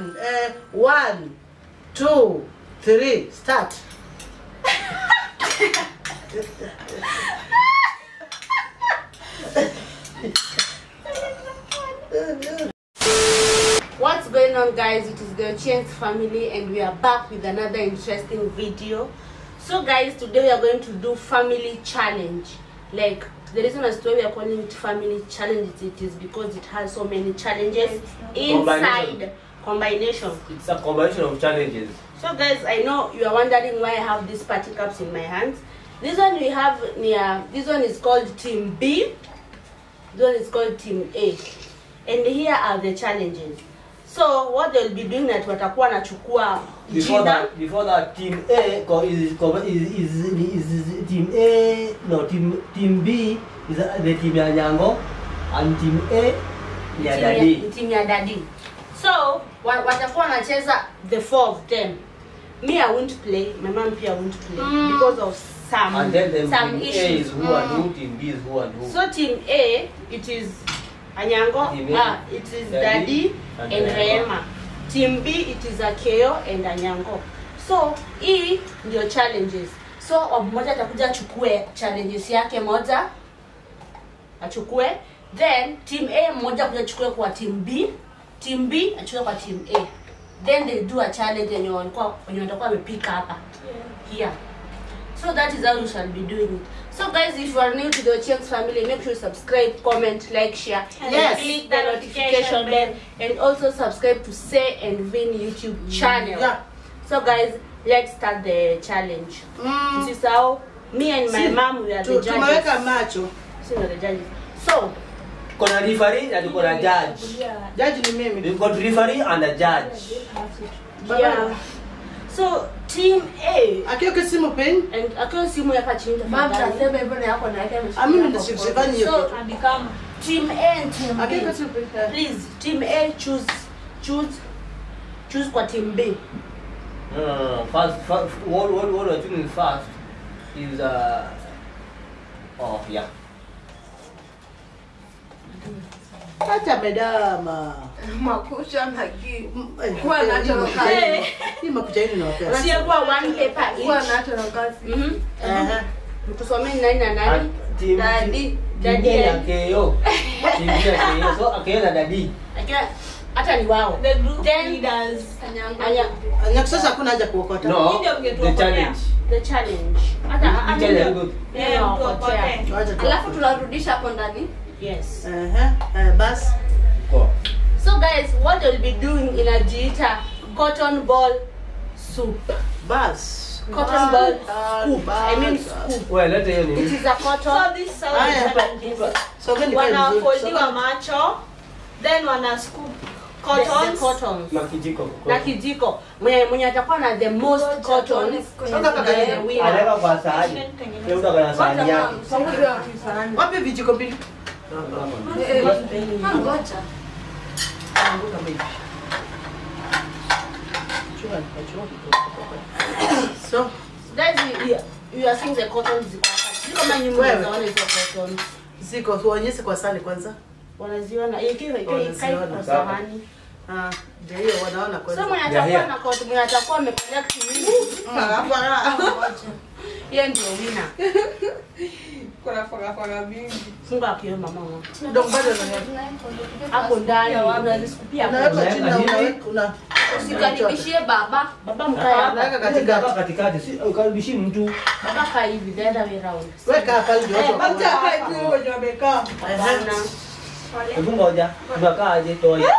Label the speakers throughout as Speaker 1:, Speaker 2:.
Speaker 1: one, uh, one, two, three, start.
Speaker 2: What's going on guys? It is the Chance family and we are back with another interesting video. So guys, today we are going to do family challenge. Like the reason as to why we are calling it family challenge it is because it has so many challenges inside
Speaker 3: Combination.
Speaker 2: combination.
Speaker 3: It's a combination of challenges.
Speaker 2: So guys, I know you are wondering why I have these party cups in my hands. This one we have near this one is called team B. This one is called team A. And here are the challenges. So what they'll be doing that watakuwa wanachukua
Speaker 3: Before
Speaker 2: jina
Speaker 3: that, before that, team A co- is co- is is, is, is team A. No, team team B is the team ya Nyango, and team A ni ya
Speaker 2: team ya-
Speaker 3: Dadi.
Speaker 2: team ya dadi. So wa- watakuwa wanacheza the four of them. Me I won't play, my mom pia won't play because of some
Speaker 3: And then the
Speaker 2: some
Speaker 3: team A
Speaker 2: issues.
Speaker 3: is who and who, team B is who and who.
Speaker 2: So team A, it is Anyango,
Speaker 3: Team A,
Speaker 2: ah, it is
Speaker 3: Daddy
Speaker 2: Daddy
Speaker 3: and
Speaker 2: and
Speaker 3: Rehema.
Speaker 2: Rehema. Team B, it is Akeo and Anyango. So hii ndio challenges. So mmoja atakuja achukue challenges yake moja achukue, then team A mmoja kuja achukue kwa team B, team B achukue kwa team A. Then they do a challenge yenye walikuwa wenye watakuwa wamepika hapa here. So that is how you shall be doing it. So guys, if you are new to the Ochieng's family, make sure you subscribe, comment, like, share, and
Speaker 1: Yes.
Speaker 2: click the notification bell, and also subscribe to Say and Vin YouTube channel.
Speaker 1: Yeah.
Speaker 2: So guys, let's start the challenge.
Speaker 1: Mm.
Speaker 2: This is how me and my
Speaker 1: Si-
Speaker 2: mom we are
Speaker 1: Tu-
Speaker 2: the
Speaker 1: Tumeweka
Speaker 2: judges.
Speaker 1: macho.
Speaker 2: Si we are the judges. So
Speaker 3: Kuna referee na tuko na judge.
Speaker 1: Jaji ni mimi.
Speaker 3: We've got referee and a judge.
Speaker 2: yeah. So team A
Speaker 1: Akiweke simu pen.
Speaker 2: and akiwa simu hapa chini tafadhali.
Speaker 1: Ah, mimi ndio sifanyi hiyo
Speaker 2: So
Speaker 1: kitu.
Speaker 2: team A and team B.
Speaker 1: Akiweke simu pen.
Speaker 2: please team a choose choose choose kwa team b
Speaker 3: No, no, no, no. First, first what, what, what we're doing first is uh. Oh yeah.
Speaker 1: Acha medama.
Speaker 4: makucha na ki
Speaker 1: Mm, eh,
Speaker 4: Kuwa
Speaker 1: hii
Speaker 4: nacho
Speaker 1: makucha
Speaker 4: kazi.
Speaker 1: hii- Hii makucha hii ninawapea.
Speaker 2: unachukua one paper
Speaker 4: kuwa
Speaker 2: each
Speaker 4: nacho na kazi
Speaker 2: mhm
Speaker 1: Ehe.
Speaker 2: mtusomeni nani na nani
Speaker 3: And team
Speaker 2: Daddy,
Speaker 3: team
Speaker 2: daddy
Speaker 3: A na
Speaker 2: and-
Speaker 3: KO. Team B na KO. So KO na Dadi.
Speaker 2: Akiwa hata ni wao
Speaker 5: The group
Speaker 2: Then-
Speaker 5: leaders.
Speaker 2: anya
Speaker 1: Anya sasa hakuna haja kuokota.
Speaker 3: No,
Speaker 5: Ndio
Speaker 3: the
Speaker 5: mngetuokolea.
Speaker 3: challenge.
Speaker 2: the challenge hata
Speaker 3: You
Speaker 2: hata
Speaker 3: tell
Speaker 2: ndio-
Speaker 3: them good.
Speaker 2: ndio
Speaker 5: Eh, mtu
Speaker 2: wapotea.
Speaker 5: apotee.
Speaker 1: Wacha tu.
Speaker 4: alafu tunarudisha hapo ndani
Speaker 2: yes
Speaker 1: Ehe. Eh, basi.
Speaker 3: Go.
Speaker 2: so guys what they'll be doing inajiita cotton ball soup
Speaker 1: Basi.
Speaker 2: cotton ball
Speaker 1: Ah,
Speaker 2: scoop i mean
Speaker 1: basi.
Speaker 2: scoop
Speaker 3: Wewe leta hiyo
Speaker 2: it
Speaker 3: nini?
Speaker 2: is a cotton
Speaker 5: So this sound
Speaker 1: Haya.
Speaker 5: is like this.
Speaker 1: Sogeni kae vizuri.
Speaker 5: Wanafoldiwa
Speaker 1: Sogeni.
Speaker 5: macho, then wana scoop
Speaker 2: the, the
Speaker 5: cottons.
Speaker 2: cottons
Speaker 3: Na kijiko.
Speaker 2: na kijiko mwenye mwenye atakuwa na the most cotton
Speaker 1: Toka hapa
Speaker 2: the
Speaker 1: karibu.
Speaker 2: winner.
Speaker 3: Anaweka kwa sahani. Leo utakuwa na sahani yake.
Speaker 1: Wapi vijiko mbili?
Speaker 4: ngoja
Speaker 1: So,
Speaker 2: Guys, you, you, you are seeing the cotton ziko hapa. Sijui kama nyinyi
Speaker 1: Wewe.
Speaker 2: mnaziona hizo cotton.
Speaker 1: ziko tuonyeshe kwa sani kwanza.
Speaker 2: Wanaziona ikiwa ikiwa
Speaker 1: Wanaziona.
Speaker 2: ikae kwa sahani.
Speaker 1: Ah, ndio hiyo wanaona
Speaker 2: So
Speaker 1: kwanza.
Speaker 2: mwenye
Speaker 3: Yeah,
Speaker 2: atakuwa
Speaker 3: yeah.
Speaker 2: na cotton, mwenye atakuwa amecollect mingi, yeye ndio winner.
Speaker 5: Kuna fagafaga mingi.
Speaker 2: Funga akio mama wangu.
Speaker 1: Ndio bado na
Speaker 2: Hapo ndani unaziskupia hapo.
Speaker 1: unaweka
Speaker 3: Unaweka
Speaker 1: chini na
Speaker 3: hivi.
Speaker 1: unaweka una
Speaker 4: usikaribishie baba
Speaker 2: Baba mkae hapa.
Speaker 1: Unaweka
Speaker 3: Katikati
Speaker 1: katikati.
Speaker 3: katikati. Si ukaribishi mtu.
Speaker 2: Baba kaa hivi the other way round.
Speaker 1: Weka hapa ndio watu waone. Ehe.
Speaker 2: Bana.
Speaker 3: Hebu ngoja. Tunakaa aje toa hiyo.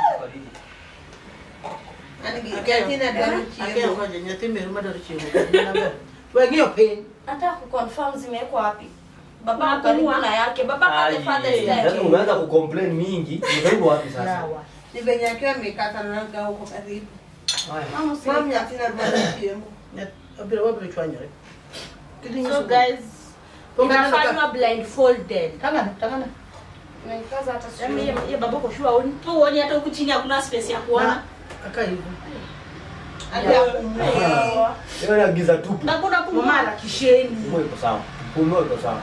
Speaker 1: Akea ngoja nyathime ruma ndo chiemo. Wengine pen.
Speaker 4: hata kuconfirm zimewekwa wapi baba
Speaker 2: Hapo
Speaker 4: karibu
Speaker 2: huwa.
Speaker 4: na yake baba pale father
Speaker 3: Ai,
Speaker 4: step
Speaker 3: Sasa umeanza kucomplain mingi. Unaibu wapi sasa?
Speaker 2: Sawa.
Speaker 5: Ni venye akiwa amekata na naga huko karibu.
Speaker 3: Haya.
Speaker 4: mama usi
Speaker 5: Mami atina rubani chiemo.
Speaker 1: Abira wapi chwanyore.
Speaker 2: So guys, inafanywa blindfolded.
Speaker 1: Tangana, tangana.
Speaker 4: naikaza hata
Speaker 2: Yaani
Speaker 4: sio
Speaker 2: yeye yeye baba kwa sure haoni.
Speaker 5: Tu uone hata huku chini hakuna space ya kuona.
Speaker 1: Na aka hivi.
Speaker 3: Leo na giza tupu.
Speaker 5: Na kuna
Speaker 2: Mama
Speaker 5: pumua.
Speaker 2: ana kisheni.
Speaker 3: Pumua iko sawa. Pumua iko sawa.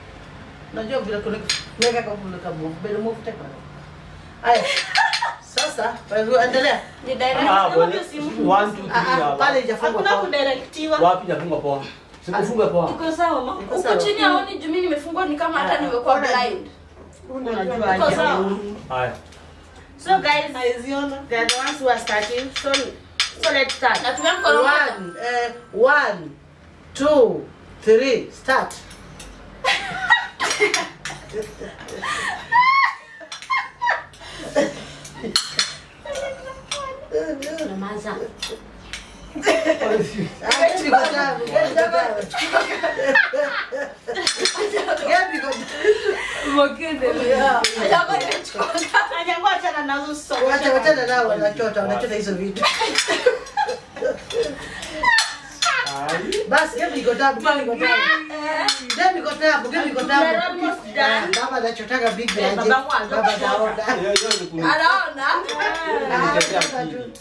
Speaker 1: Najua vile kuna weka kwa kule kama mbele move teka. Aya. Sasa sasa wewe endelea
Speaker 4: Ni direct.
Speaker 3: Ah,
Speaker 2: Sema
Speaker 3: bwana.
Speaker 2: tu simu.
Speaker 3: One, two, three,
Speaker 1: Ah, ah,
Speaker 3: hapa.
Speaker 1: pale ijafungwa
Speaker 2: hakuna
Speaker 1: kwa
Speaker 2: kudirektiwa
Speaker 3: Wapi inafungwa poa? Sikufunga poa.
Speaker 2: iko sawa ma
Speaker 1: Iko
Speaker 4: Huku
Speaker 1: sawa.
Speaker 4: chini haoni juu mimi nimefungwa ni kama hata nimekuwa blind.
Speaker 1: unajua
Speaker 2: iko
Speaker 1: aje.
Speaker 2: sawa
Speaker 3: Haya.
Speaker 2: so guys
Speaker 5: Haiziona.
Speaker 2: they are the ones who are starting so so let's start
Speaker 4: Natumia mkono mmoja.
Speaker 1: One, eh, one, two, three, start.
Speaker 2: nyamaza
Speaker 1: Ah, get biko tabu, get biko tabu. Get biko tabu. Yeah.
Speaker 4: Hapo nimechoka.
Speaker 2: anyango achana nazo so
Speaker 1: Wacha wachana nao wanachota, wanachota hizo vitu.
Speaker 3: Ai.
Speaker 1: Basi get biko tabu, get biko tabu. Get biko tabu, get biko tabu.
Speaker 2: We're almost done.
Speaker 1: Ah, Baba anachotaka big
Speaker 2: Eh,
Speaker 1: aje.
Speaker 2: baba mwanzo.
Speaker 1: Baba naona.
Speaker 3: Hiyo hiyo ni kuni.
Speaker 4: Anaona?
Speaker 1: Ah, sasa tu.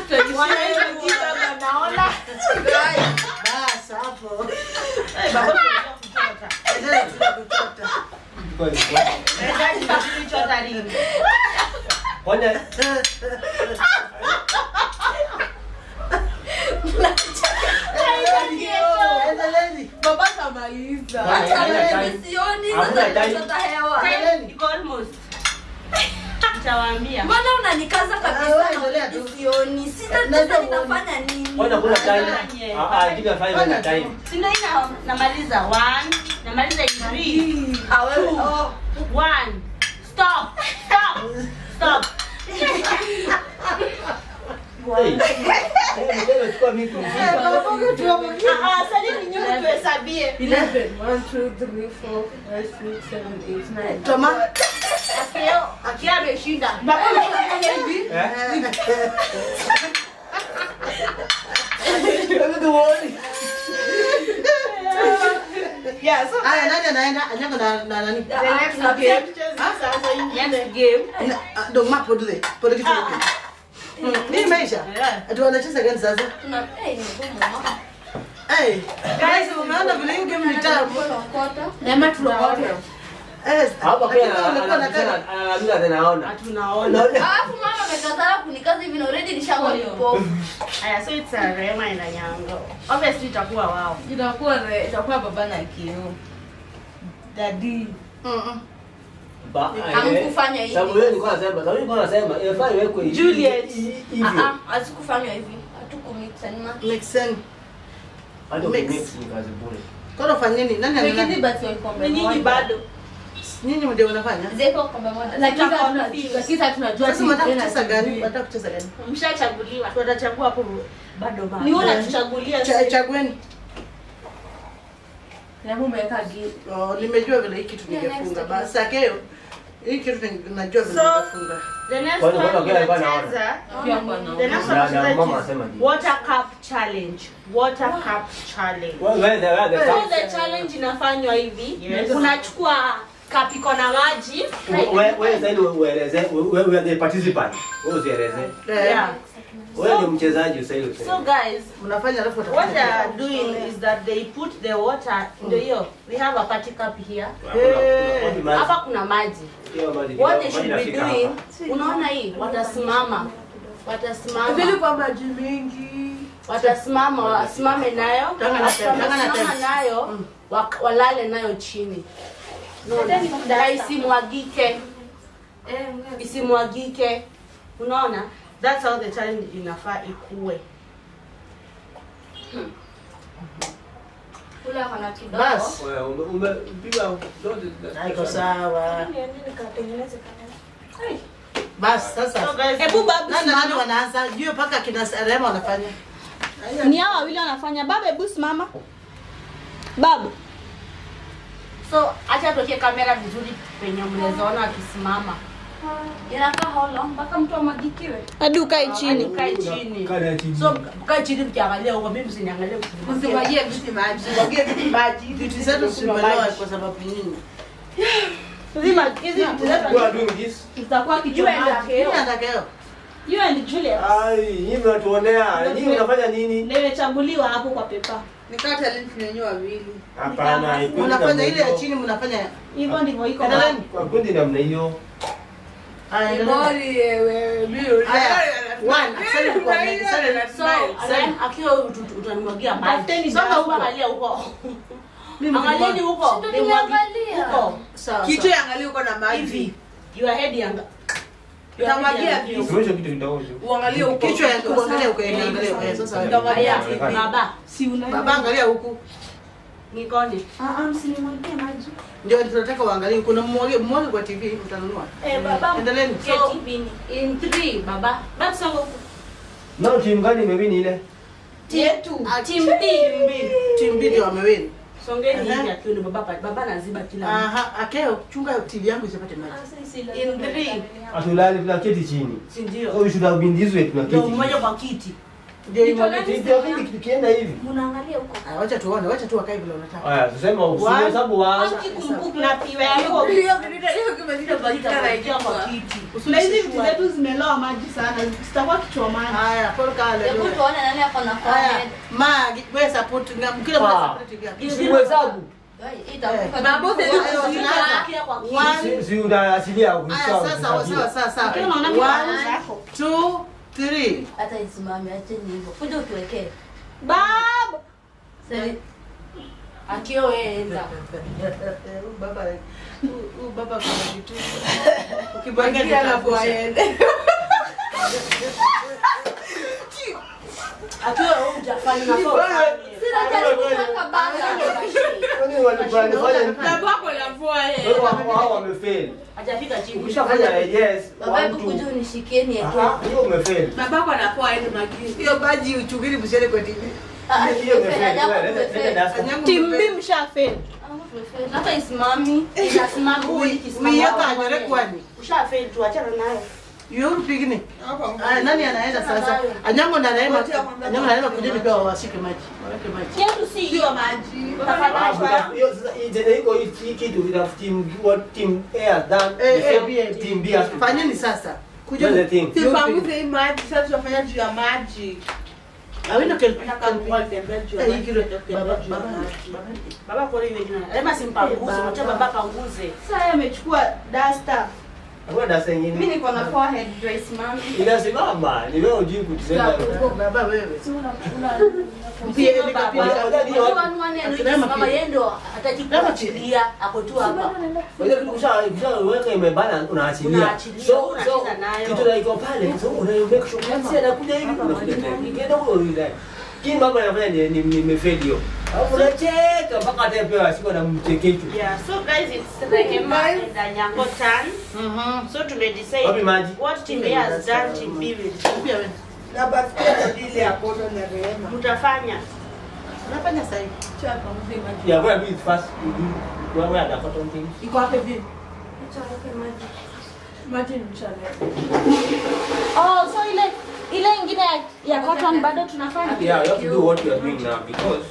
Speaker 2: naona
Speaker 1: Basi hapo. Endelea tu kuchota.
Speaker 3: Kwa hiyo. Kwani
Speaker 1: Endeleeni.
Speaker 5: Baba kamaliza.
Speaker 4: Hata
Speaker 3: Hakuna
Speaker 4: mimi
Speaker 3: time.
Speaker 4: sioni
Speaker 3: Hakuna
Speaker 4: sasa
Speaker 3: time.
Speaker 4: nimechota hewa.
Speaker 2: Iko almost nitawaambia
Speaker 4: Mbona unanikaza
Speaker 1: Ah,
Speaker 4: kabisa
Speaker 1: wewe
Speaker 4: na
Speaker 1: endelea tu.
Speaker 4: sioni? Sita
Speaker 1: Najua
Speaker 4: sasa
Speaker 1: uone.
Speaker 4: ninafanya nini?
Speaker 3: Kwani hakuna time?
Speaker 2: Fanye.
Speaker 3: Ah ah, give me five na time.
Speaker 2: sindo ina namaliza one namaliza in three
Speaker 4: Ah, wewe. Oh.
Speaker 2: one stop stop stop
Speaker 3: Hey. Eh, mtego chukua mimi kumshika.
Speaker 2: Ah, ah, sasa ni nyinyi tuhesabie
Speaker 5: 11. 1, 2, 3, 4, 5, 6, 7, 8, 9.
Speaker 1: Toma.
Speaker 2: akio akio ameshinda
Speaker 3: Eh?
Speaker 2: yeah so
Speaker 1: Aya, nani anaenda? Anyango na na nani?
Speaker 2: the next game next game
Speaker 1: Na- ah, Ndo mapo dule. Pole kitu huko. Ni maisha.
Speaker 2: Yeah.
Speaker 1: Ati wanacheza gani sasa?
Speaker 4: Tuna- eh, ni ngumu, mama.
Speaker 1: Eh, guys, umeona vile hiyo game ni tamu.
Speaker 4: Tunakota.
Speaker 2: nema tunaona
Speaker 1: Eh,
Speaker 3: Hapa
Speaker 1: lakini
Speaker 3: pia
Speaker 1: wewe ulikuwa na
Speaker 3: anasema
Speaker 1: kadi.
Speaker 3: anaandika tena naona.
Speaker 2: tunaona
Speaker 4: Alafu mama amekatala kunikaza hivi na already nishakuwa kipofu.
Speaker 2: aya so it's a rema ina nyango obviously itakuwa wao
Speaker 5: Itakuwa re- itakuwa baba na kio.
Speaker 2: dadi
Speaker 1: Mm-mm.
Speaker 3: Ba- eh,
Speaker 4: Hamkufanya hivi.
Speaker 3: Sababu yeye alikuwa anasema, sababu yeye alikuwa anasema inafaa iwekwe hivi-
Speaker 2: Juliet.
Speaker 3: hivi-
Speaker 4: Ah,
Speaker 3: hivyo.
Speaker 4: ah, hatukufanywa hivi. Hatukumix and match.
Speaker 1: Make sense.
Speaker 3: Hadi
Speaker 1: Mix.
Speaker 3: ukimix ni kazi bure.
Speaker 1: Kono fanyeni. Nani
Speaker 5: Lakini
Speaker 1: anaenda?
Speaker 5: basi wakombe
Speaker 2: ni nyinyi
Speaker 5: moja.
Speaker 2: bado
Speaker 1: Nyinyi ndio mnafanya?
Speaker 4: Zeko kombe moja.
Speaker 5: Lakini
Speaker 2: Tutakuwa
Speaker 5: hatuna-
Speaker 2: confused.
Speaker 5: lakini hatunajua
Speaker 1: Sasa
Speaker 5: ni
Speaker 1: mnataka
Speaker 5: tena
Speaker 1: kucheza gani?
Speaker 5: sijui.
Speaker 1: Mnataka kucheza gani?
Speaker 2: mshachaguliwa tutachagua hapo bado bado
Speaker 1: Ni
Speaker 2: ni
Speaker 1: wewe
Speaker 2: wewe
Speaker 1: unatuchagulia
Speaker 2: unatuchagulia
Speaker 1: Cha- Chagueni.
Speaker 5: Na mume weka gi-
Speaker 1: Oh, nimejua vile hii kitu
Speaker 4: Yeah,
Speaker 1: ningefunga.
Speaker 4: next
Speaker 1: Basi akeo. Hii kitu ni- najua vile
Speaker 2: So-
Speaker 1: ningefunga.
Speaker 2: the next
Speaker 3: Kwani
Speaker 2: one
Speaker 3: mbona kila alikuwa
Speaker 2: tunacheza
Speaker 5: pia kwa na-
Speaker 2: the next
Speaker 3: Na- na
Speaker 2: one tunacheza
Speaker 3: mama
Speaker 2: is
Speaker 3: anasema nini?
Speaker 2: water cup challenge water cup challenge
Speaker 3: Wewe wewe the wewe the
Speaker 2: so
Speaker 3: fact-
Speaker 2: the challenge inafanywa hivi
Speaker 1: Yes.
Speaker 2: unachukua cup iko na maji
Speaker 3: wewe wewe sasa ndio ueleze wewe wewe the participant. Wewe usieleze.
Speaker 1: Eh,
Speaker 2: yeah
Speaker 3: Wewe ni mchezaji sasa hiyo.
Speaker 2: so guys
Speaker 1: Mnafanya alafu
Speaker 2: what they
Speaker 1: watakuja.
Speaker 2: are doing is that they put the water ndio hiyo we have a party cup here hapa kuna maji what they should be doing unaona hii watasimama watasimama
Speaker 5: Vile kwa maji mengi.
Speaker 2: watasimama wasimame nayo
Speaker 1: Tanga na
Speaker 2: After
Speaker 1: tem- tanga na
Speaker 2: wamesimama
Speaker 1: tem.
Speaker 2: nayo
Speaker 1: Mm.
Speaker 2: wak- walale nayo chini Unaona? na isimwagike isimwagike unaona that's how the challenge inafaa ikue
Speaker 4: Kule ako na kidogo.
Speaker 1: Bas.
Speaker 3: Wewe ume- umepiga zote.
Speaker 1: Haiko sawa. Basi sasa.
Speaker 2: So guys, hebu babu
Speaker 1: Nani na nani
Speaker 2: simama.
Speaker 1: wanaanza? Juu paka kina Rema wanafanya.
Speaker 2: ni hao wawili wanafanya baba hebu simama babu so acha tuweke kamera vizuri penye mnaweza ona wakisimama
Speaker 4: Inakaa how long? Mpaka mtu amwagikiwe.
Speaker 2: hadi ukae chini ukae
Speaker 3: Kaa
Speaker 2: chini
Speaker 3: chini.
Speaker 2: so ukae chini mkiangalia huko mimi msiniangalie
Speaker 5: Usimwagie viti maji.
Speaker 2: msimwagie maji
Speaker 1: Vitu zetu simeloa kwa sababu nyinyi.
Speaker 2: hizi ma- hizi vitu zetu
Speaker 3: You are doing this.
Speaker 2: itakuwa
Speaker 5: You and
Speaker 2: kichwa
Speaker 1: Mimi atakeo.
Speaker 2: you and Juliet
Speaker 3: Ai, nyinyi mnatuonea. Nyinyi mnafanya nini?
Speaker 2: nimechaguliwa hapo kwa pepa
Speaker 5: Nikaa talent ni wenyewe wawili.
Speaker 3: Hapana, ikundi
Speaker 1: Mnafanya
Speaker 3: namna
Speaker 1: ile ya
Speaker 3: hiyo.
Speaker 1: chini mnafanya.
Speaker 2: hivyo ndivyo iko
Speaker 1: Endeleeni.
Speaker 3: Kwa kundi namna hiyo.
Speaker 1: Haya, endelea.
Speaker 5: Body, eh, wewe, mimi.
Speaker 1: Haya, one, Sally tuko ready, Sally,
Speaker 2: So, Rem, akiwa ut- utanimwagia maji.
Speaker 1: Tafuteni
Speaker 2: Songa
Speaker 1: dawa.
Speaker 2: huko, angalia huko.
Speaker 1: Mimi
Speaker 2: Angalieni
Speaker 1: nikimwaga-
Speaker 2: huko.
Speaker 4: Si ndio
Speaker 2: Nimwagi-
Speaker 4: nimeangalia.
Speaker 2: huko. Sawa,
Speaker 5: Kitu
Speaker 2: sawa.
Speaker 5: yangalia uko na maji.
Speaker 2: Hivi. Your head yanga. Your
Speaker 5: Utamwagia
Speaker 2: head yanga-
Speaker 5: vipi?
Speaker 3: Usionyeshe kitu kitaoshwa.
Speaker 5: Uangalie huko.
Speaker 1: Kichwa ya kubwa, angalia huko, eh, angalia huko, eh, sasa.
Speaker 2: Haya,
Speaker 3: Unaonekana.
Speaker 2: baba,
Speaker 5: Si una.
Speaker 1: Baba, angalia huku.
Speaker 2: nikone.
Speaker 4: Ah, ah, msinimwagie maji.
Speaker 1: Ndio tunataka uangalie huku. Na mmwage mmwage kwa TV utanunua.
Speaker 2: Eh, baba,
Speaker 1: Endeleeni.
Speaker 2: so, in three, baba. Baba, songa huko.
Speaker 3: Nao timu gani imewini ile?
Speaker 2: Yetu. Team B.
Speaker 1: Timu mbili ndio wamewini.
Speaker 2: Songeni
Speaker 1: Aha.
Speaker 2: hivi akiwa ni baba pa- baba anaziba kila mtu.
Speaker 1: Aha, akeo chunga TV yangu isipate maji.
Speaker 2: In three.
Speaker 3: Hatulali tunaketi chini.
Speaker 2: Si ndio?
Speaker 3: So we should have been this way
Speaker 2: Ndio
Speaker 3: tunaketi.
Speaker 2: mmoja kwa kiti.
Speaker 1: Ndio
Speaker 2: Kichwa
Speaker 1: imwage.
Speaker 2: gani?
Speaker 3: Ndio kiti tukienda hivi.
Speaker 4: Munaangalia huko.
Speaker 1: Ah, Wacha tuone, wacha tu wakae vile unataka.
Speaker 3: Haya, tuseme
Speaker 1: One.
Speaker 3: usihesabu one.
Speaker 2: Kikumbuka na piwe yako.
Speaker 5: Hiyo kitu hiyo kimezidi
Speaker 2: Itabakia kwa kiti.
Speaker 5: Na hizi vitu zetu zimeloa maji sana, zitakuwa kichomani.
Speaker 1: Haya, Paul Kale.
Speaker 4: Hebu tuone nani ako na
Speaker 1: Haya,
Speaker 4: forehead.
Speaker 1: Magi, wewe support ngam kila mmoja
Speaker 3: Ah.
Speaker 1: support TV yake.
Speaker 3: Usihesabu.
Speaker 4: Hii itakuwa
Speaker 5: Babu,
Speaker 4: kwa-
Speaker 5: sasa-
Speaker 2: Itabakia kwa kiti.
Speaker 1: One.
Speaker 3: Si- Si unaasilia
Speaker 1: Haya,
Speaker 3: kusawa.
Speaker 1: sasa sawa sawa sawa.
Speaker 2: Ukiwa unaona mikono
Speaker 1: One,
Speaker 2: zako.
Speaker 1: two, three.
Speaker 4: hata isimame acheni hivyo kuja utuwekee
Speaker 2: Baba.
Speaker 4: Sasa,
Speaker 2: Akio wewe enda.
Speaker 1: Huyu baba huyu- huyu baba kuna kitu.
Speaker 5: Bangia
Speaker 1: Ukibangia
Speaker 5: na
Speaker 1: nitakufa.
Speaker 5: forehead.
Speaker 2: Akiwa wewe hujafanya na kwa.
Speaker 4: sina jaribu kuweka banga
Speaker 3: Kwani walifanya
Speaker 5: Babu ako na forehead.
Speaker 3: Wewe wao hao wamefeli.
Speaker 2: Hajafika chini.
Speaker 3: Ukishafanya yes,
Speaker 4: baba
Speaker 3: one
Speaker 4: hebu
Speaker 3: two.
Speaker 4: kuja unishikieni yake
Speaker 3: Aha, hiyo umefeli.
Speaker 5: Baba ako na forehead magini.
Speaker 1: Hiyo baji uchukiri msiende kwa TV.
Speaker 4: Ah,
Speaker 3: Hiyo
Speaker 4: tumefeli,
Speaker 3: umefeli.
Speaker 4: ajabu
Speaker 3: Wewe, leta-
Speaker 4: tumefeli.
Speaker 3: leta dasta.
Speaker 1: Anyangu
Speaker 5: Team
Speaker 1: mpe-
Speaker 5: B mshafeli.
Speaker 4: Ah, tumefeli. hata isimami
Speaker 2: Inasimama huyu
Speaker 1: Ui-
Speaker 2: ikisimama.
Speaker 1: uiweka
Speaker 2: wao
Speaker 1: anyore
Speaker 2: wanne.
Speaker 1: kwani?
Speaker 2: Ushafeli tu achana nayo.
Speaker 1: Yuru pigni. Aya, nani anaenda sasa? Anyango na Neema. Anyango na Neema kujeni pia washike maji. Waweke maji.
Speaker 2: Yetu si hiyo.
Speaker 5: maji.
Speaker 3: Ah, buta- hiyo sasa hii tena iko hii hii kitu ina team what team A has done.
Speaker 1: Eh,
Speaker 3: the
Speaker 1: eh,
Speaker 3: same
Speaker 1: B,
Speaker 3: team B has to do.
Speaker 1: Fanyeni sasa.
Speaker 3: That's the
Speaker 1: Kujeni.
Speaker 3: thing.
Speaker 5: Tupanguze hii maji, sasa tunafanya juu ya maji.
Speaker 1: Awino kel.
Speaker 2: Nataka kuwatembea juu ya
Speaker 1: Eh,
Speaker 2: maji,
Speaker 1: hii kile-
Speaker 2: kutembea
Speaker 1: baba-
Speaker 2: juu ya
Speaker 1: baba-
Speaker 2: maji.
Speaker 1: baba-
Speaker 2: Baba kwa hiyo jina. Lema simpanguze,
Speaker 1: Eh,
Speaker 2: mwacha
Speaker 1: baba.
Speaker 2: baba panguze.
Speaker 5: Sasa yeye amechukua duster.
Speaker 3: Hakuna dasta
Speaker 4: mimi
Speaker 3: ingine.
Speaker 4: niko na forehead ndio isimami
Speaker 3: Inasimama. Ni wewe hujui kutenda.
Speaker 1: Baba wewe.
Speaker 2: Sio
Speaker 1: Pia
Speaker 2: baba.
Speaker 1: nika pia.
Speaker 2: Unajua ni wane anayesimama yeye ndo atajiachilia ako tu hapa.
Speaker 3: Wewe kitu kisha kishaweka imebana unaachilia.
Speaker 2: Unaachilia,
Speaker 3: So
Speaker 2: unacheza
Speaker 3: so
Speaker 2: nayo.
Speaker 3: kitu na iko pale. So una make sure kama anakuja hivi unakuja tena. Ikienda huko ile. Kini mambo yanafanya ni ni- nimefeli hiyo. Alafu unacheka mpaka hata pia asiko na mchekecho.
Speaker 2: Yeah, so guys it's Rehema and Anyango turn.
Speaker 1: Mhm.
Speaker 2: So tumedecide
Speaker 3: Wapi maji?
Speaker 2: what team A has done, team B will do.
Speaker 1: Pia wewe.
Speaker 5: Na basiketi ile ya koto na rehema.
Speaker 2: Mtafanya.
Speaker 1: Unafanya sasa hivi.
Speaker 5: Cha panguze maji.
Speaker 3: Yeah, wewe do it first. You do wewe ada cotton things.
Speaker 1: Iko hapa hivi.
Speaker 5: Maji ni mchana.
Speaker 2: Oh, so ile ile ingine ya, ya cotton bado tunafanya.
Speaker 3: Yeah, you have to do what you are doing now because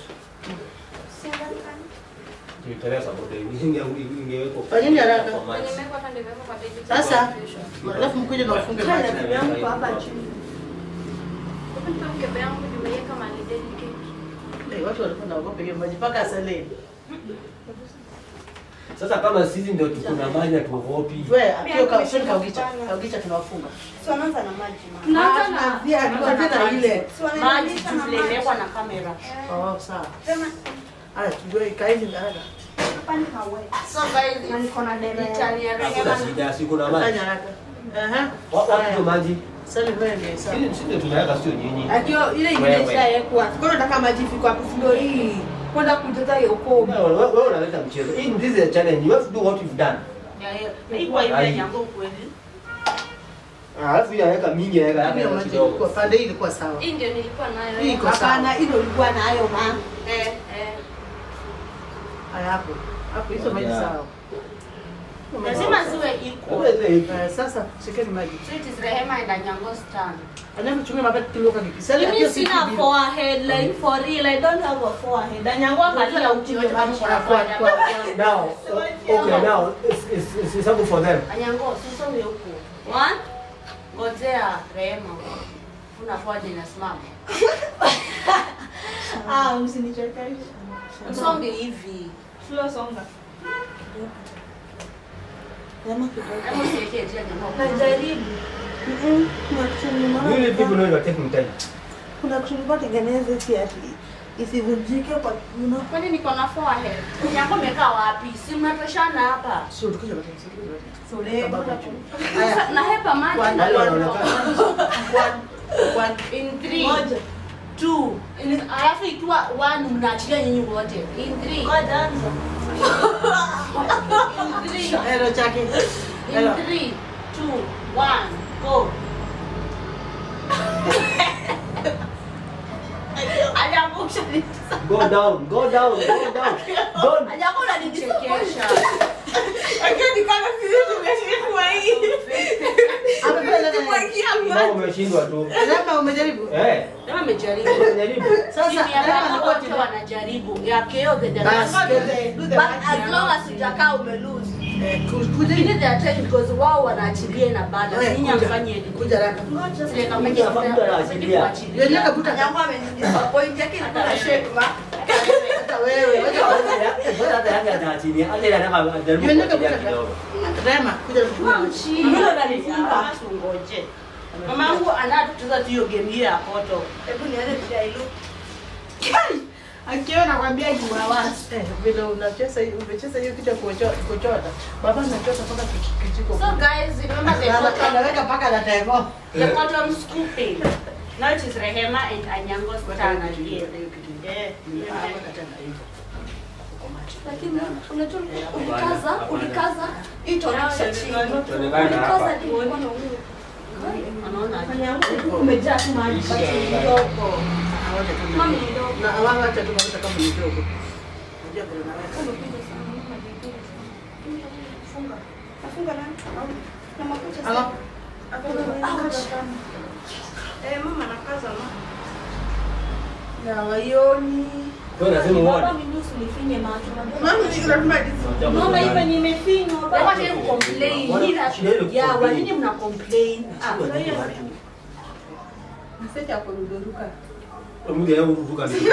Speaker 3: Niteleza boda inge ingeweko.
Speaker 1: Fanyeni haraka.
Speaker 3: Kwa maji.
Speaker 1: Sasa alafu mkuje na ufunge maji.
Speaker 5: Kaya yangu hapa chini.
Speaker 1: Eh, watu walikuwa naogopa hiyo maji mpaka asaleni.
Speaker 3: Sasa kama sisi ndio tuko na maji na tuogopi.
Speaker 1: Wewe hiyo ka sio kaugicha. Kaugicha tunawafunga.
Speaker 4: tunaanza na maji ma.
Speaker 5: Tunaanza na via tunaanza na ile.
Speaker 2: Maji tu vile imewekwa na kamera.
Speaker 1: Oh, sawa. Haya, tujue kaeni haraka.
Speaker 2: So guys,
Speaker 4: niko na dere.
Speaker 2: itani ya
Speaker 3: Hakuna
Speaker 2: Rehema.
Speaker 3: shida, siko na maji.
Speaker 1: Fanya haraka. Aha.
Speaker 3: Wapi ndio maji?
Speaker 1: Sasa wewe ndio sawa.
Speaker 3: Sisi sisi ndio tunaweka sio nyinyi.
Speaker 5: Akio ile ingine
Speaker 3: Wewe.
Speaker 5: ishawekwa. Kwa nataka maji fiko hapo ndio hii. Kwenda kuteta hiyo kobe.
Speaker 3: Wewe wewe unaleta mchezo. Hii this is a challenge. You have to do what you've done.
Speaker 2: Yeah, yeah. Iko hivi ya Nyango kweli.
Speaker 3: Ah, Alafu hii anaweka mingi anaweka
Speaker 1: Hiyo
Speaker 3: hapa
Speaker 1: maji
Speaker 3: kidogo.
Speaker 1: ilikuwa pande hii ilikuwa sawa.
Speaker 4: Hii ndio nilikuwa nayo.
Speaker 1: Hii iko
Speaker 5: Hapana,
Speaker 1: sawa.
Speaker 5: hilo ilikuwa nayo ma.
Speaker 4: Eh, eh.
Speaker 1: Haya hapo. Hapo hizo maji
Speaker 3: Yeah.
Speaker 1: sawa.
Speaker 2: Lazima ziwe equal.
Speaker 3: Wewe ile hii.
Speaker 1: Eh, Sasa shikeni maji.
Speaker 2: So it is Rehema and Anyango's turn.
Speaker 1: Anyamu chunga mabati kiloka kikisali.
Speaker 2: Mimi sina forehead like for real. I don't have a forehead. Anyango angalia ukiwa kama
Speaker 1: Kwa kwa kwa.
Speaker 3: Now, okay, now it's it's it's, it's something for them.
Speaker 2: Anyango, sisonge huko. One. Ngojea Rehema. Una forehead inasimama.
Speaker 5: Ah, msinichekeshe.
Speaker 2: Msonge hivi.
Speaker 5: Slow songa. Sema kidogo.
Speaker 4: Hebu usiweke njia jamaa.
Speaker 2: Najaribu.
Speaker 5: Mm-mm. Kuna kitu nimeona
Speaker 3: Really people
Speaker 5: hapa.
Speaker 3: know you're taking time.
Speaker 5: Kuna kitu nilikuwa tengeneze si ati isivunjike kwa kiuno.
Speaker 2: Kwani niko na forehead? Yako imekaa wapi? Si mnatoshana hapa.
Speaker 1: Sio tukija kwa sababu.
Speaker 5: Sore.
Speaker 1: Haya.
Speaker 2: Na hepa maji.
Speaker 3: Wale wanaonekana.
Speaker 1: One, one.
Speaker 2: In three,
Speaker 5: Moja.
Speaker 2: two, in- alafu ikiwa one mnaachilia nyinyi wote. In three,
Speaker 5: Ngoja anza.
Speaker 2: in three,
Speaker 1: Hello, Jackie. Hello.
Speaker 2: in three, two, one, go. Aliangusha
Speaker 3: Go down, go down, go down. Don't.
Speaker 4: Hajakuwa unanichekesha.
Speaker 5: Lakini kama sisi tumeshikwa hii.
Speaker 1: Amependa nani?
Speaker 5: Kuingia
Speaker 3: Kama
Speaker 5: maji.
Speaker 3: umeshindwa tu.
Speaker 1: Rema umejaribu?
Speaker 3: Eh,
Speaker 2: Kama amejaribu.
Speaker 3: umejaribu.
Speaker 1: Sasa
Speaker 2: Timu ya
Speaker 1: Rema
Speaker 2: baba
Speaker 1: alikuwa
Speaker 2: wote
Speaker 1: timu.
Speaker 2: wanajaribu. Ya KO the
Speaker 1: Basi.
Speaker 2: Dynamics.
Speaker 5: Do the
Speaker 4: But
Speaker 5: magic.
Speaker 4: as long as hujakaa umelose.
Speaker 1: Eh, ku-
Speaker 2: You
Speaker 1: kuja.
Speaker 2: need their attention because wao wanaachilia na bada.
Speaker 1: Wewe,
Speaker 2: Nyinyi
Speaker 1: kuja.
Speaker 2: hamfanyi anything.
Speaker 1: Kuja raka.
Speaker 2: Zile kama
Speaker 3: Mtu anafaa- mtu anaachilia.
Speaker 1: Yeye nyaka buta.
Speaker 4: Hajakuwa amenidisappoint yake inakuwa na shape ma.
Speaker 1: Hata wewe, wacha wewe.
Speaker 3: Mbona hata yake ataachilia? Hata ile anataka ajaribu
Speaker 1: Yeye nyaka
Speaker 3: kuachilia
Speaker 1: buta.
Speaker 3: kidogo.
Speaker 1: Rema, kuja kuja.
Speaker 2: Mimi nalifunga. Tungoje. Mama yangu anatucheza tu hiyo game hiyo ya koto.
Speaker 4: Hebu nione vile I look.
Speaker 5: Akiwa nakwambia kiwawasi.
Speaker 1: Eh, vile unacheza hiyo umecheza hiyo kitu ya kucho- kuchota. Baba anachota mpaka ki- kijiko.
Speaker 2: So guys, remember the
Speaker 1: Ana-
Speaker 2: cotton,
Speaker 1: Anaweka mpaka na teko.
Speaker 2: the cotton scooping. Now it is Rehema and Anyango's turn again. Yeah.
Speaker 4: Lakini unajua ulikaza, ulikaza. Hii tonesha chini.
Speaker 3: Tuonekane hapa.
Speaker 4: Ulikaza hadi ulikuwa na huyo.
Speaker 2: Anaona
Speaker 4: Umejaa tu maji.
Speaker 2: kidogo.
Speaker 4: Mami ni ndogo.
Speaker 1: Na wao acha tu mafuta kama ni kidogo. Unajua vile unaweka.
Speaker 4: Funga. Nafunga nani? Na makucha
Speaker 1: Ala.
Speaker 4: Ouch. Eh, mama nakaza ma.
Speaker 5: Na waioni.
Speaker 3: Wewe lazima uone.
Speaker 4: Baba mimi usinifinye macho.
Speaker 5: Mama ni lazima dis-
Speaker 4: Unaona hivyo nimefinywa
Speaker 2: Wacha
Speaker 4: baba.
Speaker 2: ni complain.
Speaker 3: Wana-
Speaker 2: Ila-
Speaker 3: shida ile
Speaker 2: Yeah,
Speaker 3: complain.
Speaker 2: wanini mna complain? Ah,
Speaker 3: Sio nini watu.
Speaker 5: Mseti hapo rudoruka.
Speaker 3: Mimi leo uruka mimi.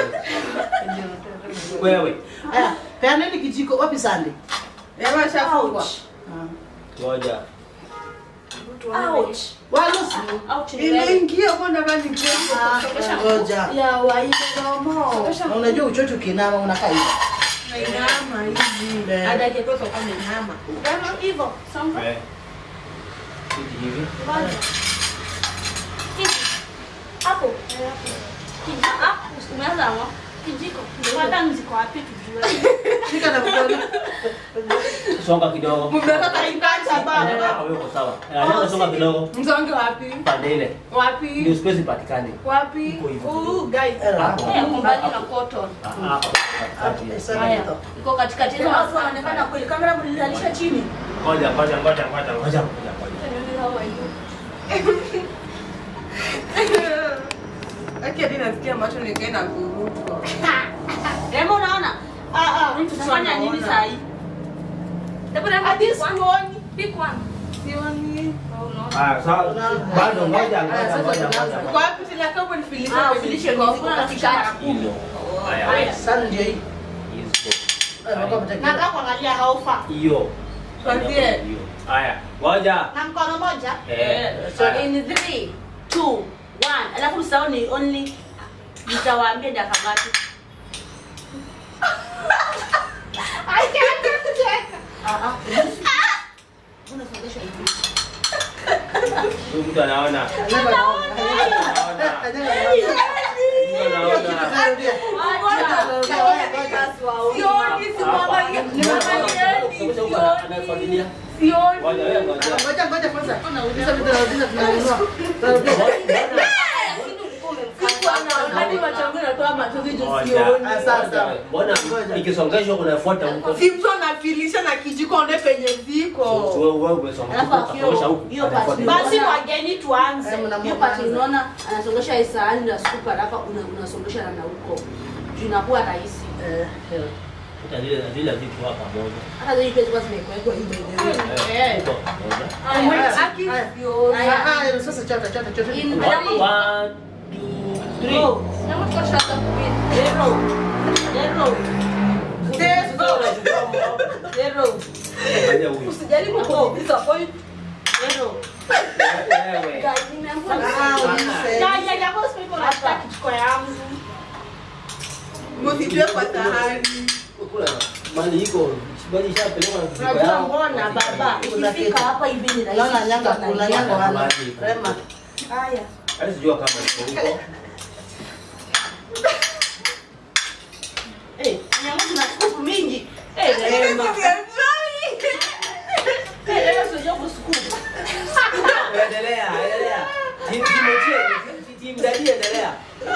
Speaker 3: Wewe.
Speaker 1: Haya, peaneni kijiko wapi sande?
Speaker 5: Ema shafungwa.
Speaker 3: Ngoja.
Speaker 2: ouch.
Speaker 1: Walusi.
Speaker 2: Ouch ni wewe.
Speaker 5: Imeingia kwa ndani ni
Speaker 1: Ah, ngoja.
Speaker 2: Ya waide domo.
Speaker 1: Na unajua uchocho ukinama unakaa hivi.
Speaker 5: Inama hivi.
Speaker 1: Eh.
Speaker 5: Hata kitoto kama inama.
Speaker 2: Kama hivyo. Songa.
Speaker 3: Eh. Hivi hivi.
Speaker 2: Hapo. Kijiko. Ah, umeanza hapo. Kijiko. Hata mziko wapi tujue.
Speaker 1: Shika na mkono.
Speaker 3: Songa kidogo.
Speaker 5: Mmeweka katikati
Speaker 3: Eh,
Speaker 5: baba.
Speaker 3: wewe uko sawa. Eh, anataka songa kidogo.
Speaker 5: Mzonge wapi?
Speaker 3: Pande ile. Ndio
Speaker 5: Wapi?
Speaker 3: space ipatikane.
Speaker 5: Wapi?
Speaker 3: Iko hivyo.
Speaker 5: Ooh, guys.
Speaker 3: Hapo.
Speaker 2: Eh, kumbali na cotton.
Speaker 3: Ah, hapo. Katikati.
Speaker 1: Eh, sana
Speaker 2: Haya.
Speaker 1: hito.
Speaker 2: Iko katikati hizo watu wanaonekana kweli. Kamera mlilalisha chini.
Speaker 3: Ngoja, ngoja, ngoja, ngoja, ngoja, ngoja, ngoja.
Speaker 5: Aki hadi nasikia macho nikaenda kurutwa.
Speaker 2: Remo unaona?
Speaker 5: Ah ah.
Speaker 2: Tunafanya nini saa hii? Hebu Remo
Speaker 5: Hadi
Speaker 2: pick one.
Speaker 5: sioni.
Speaker 2: Pick one.
Speaker 5: Sioni.
Speaker 3: Ah, sawa. Bado ngoja, ngoja, ngoja, ngoja.
Speaker 5: Kwa wapi tena kama nifilisha
Speaker 2: Ah,
Speaker 5: kwenye
Speaker 2: ufilishe
Speaker 5: jiko?
Speaker 2: kwa katikati mara kumi.
Speaker 3: Hilo. Haya,
Speaker 2: Haya.
Speaker 3: haya.
Speaker 1: Sana ndio hii.
Speaker 3: Hizo.
Speaker 1: Eh, wako mtaki.
Speaker 2: Nataka kuangalia how far.
Speaker 3: Hiyo.
Speaker 5: Tuanzie.
Speaker 3: Hiyo. Haya, ngoja.
Speaker 2: Na mkono moja.
Speaker 3: Eh.
Speaker 2: So
Speaker 3: haya.
Speaker 2: in 3 2 1 alafu msahau ni only nitawaambia dakika ngapi. Ah ah. Unasongesha hivi.
Speaker 3: Huyu mtu anaona.
Speaker 1: Anyaga naona.
Speaker 3: Anaona.
Speaker 1: Anyaga naona.
Speaker 3: Mtu anaona.
Speaker 1: Rudia.
Speaker 5: Sioni, simwangalieni. Nimeangalieni, sioni.
Speaker 3: Anafuatilia.
Speaker 5: Sioni.
Speaker 3: Ngoja, wewe ngoja.
Speaker 1: Ngoja ngoja kwanza. Hizo vitu tunarudisha tunanunua. Tunarudia.
Speaker 5: Hadi macho yangu yanatoa machozi juu
Speaker 3: Ngoja.
Speaker 5: sioni.
Speaker 1: Ah, sawa, sawa.
Speaker 3: Mbona ikisongeshwa unafuata huko?
Speaker 5: Si mtu anafilisha na kijiko one penye
Speaker 3: So,
Speaker 5: ziko.
Speaker 3: so wewe wewe umesonga
Speaker 2: Alafu
Speaker 3: huko,
Speaker 2: hiyo-
Speaker 3: kasongesha huko.
Speaker 2: hiyo part
Speaker 3: anafuatilia.
Speaker 2: basi wageni tuanze.
Speaker 1: Eh, mna-
Speaker 2: Hiyo part
Speaker 1: mnaanza.
Speaker 2: unaona anasongesha hii sahani na scoop haraka una- unasongesha na na huko. Juu inakuwa rahisi.
Speaker 1: Eh, eh.
Speaker 3: Hata zile zile vitu hapa pamoja.
Speaker 2: Hata zile pesa zilikuwa zimekuwekwa hivi by the way.
Speaker 3: Eh, huko pamoja.
Speaker 1: Haya,
Speaker 5: Aki
Speaker 1: haya.
Speaker 5: sioni.
Speaker 2: Haya.
Speaker 1: Ah, ah, sasa chota chota chota.
Speaker 2: In-
Speaker 3: One, one, two, three.
Speaker 2: Go. Zero. Zero. Zero. Zero.
Speaker 3: Angalia huyu.
Speaker 4: Usijaribu kudisappoint.
Speaker 2: Pero,
Speaker 3: Wewe.
Speaker 4: Guys, nimeambiwa na-
Speaker 1: Ah, ulise.
Speaker 2: ya, ya, ya, boss, people wanataka kichukua yangu.
Speaker 5: Msitue kwa sahani.
Speaker 3: Kula mali iko. Bali ishapelekwa na vijiko
Speaker 2: Unajua
Speaker 3: yao.
Speaker 2: mbona baba,
Speaker 1: Kuna
Speaker 2: ikifika
Speaker 1: kitu.
Speaker 2: hapa hivi ni rahisi.
Speaker 1: Naona nyanga
Speaker 2: kushika
Speaker 1: kuna
Speaker 2: na
Speaker 1: nyanga
Speaker 2: nyanga.
Speaker 1: wana. Rema.
Speaker 2: Haya.
Speaker 3: Hadi sijua kama iko huko.
Speaker 2: Eh, nyanga kuna scoop mingi. Eh, Rema. Eh, Rema sio kuscoop.
Speaker 3: Endelea, endelea. Timu timu timu timu dadi endelea.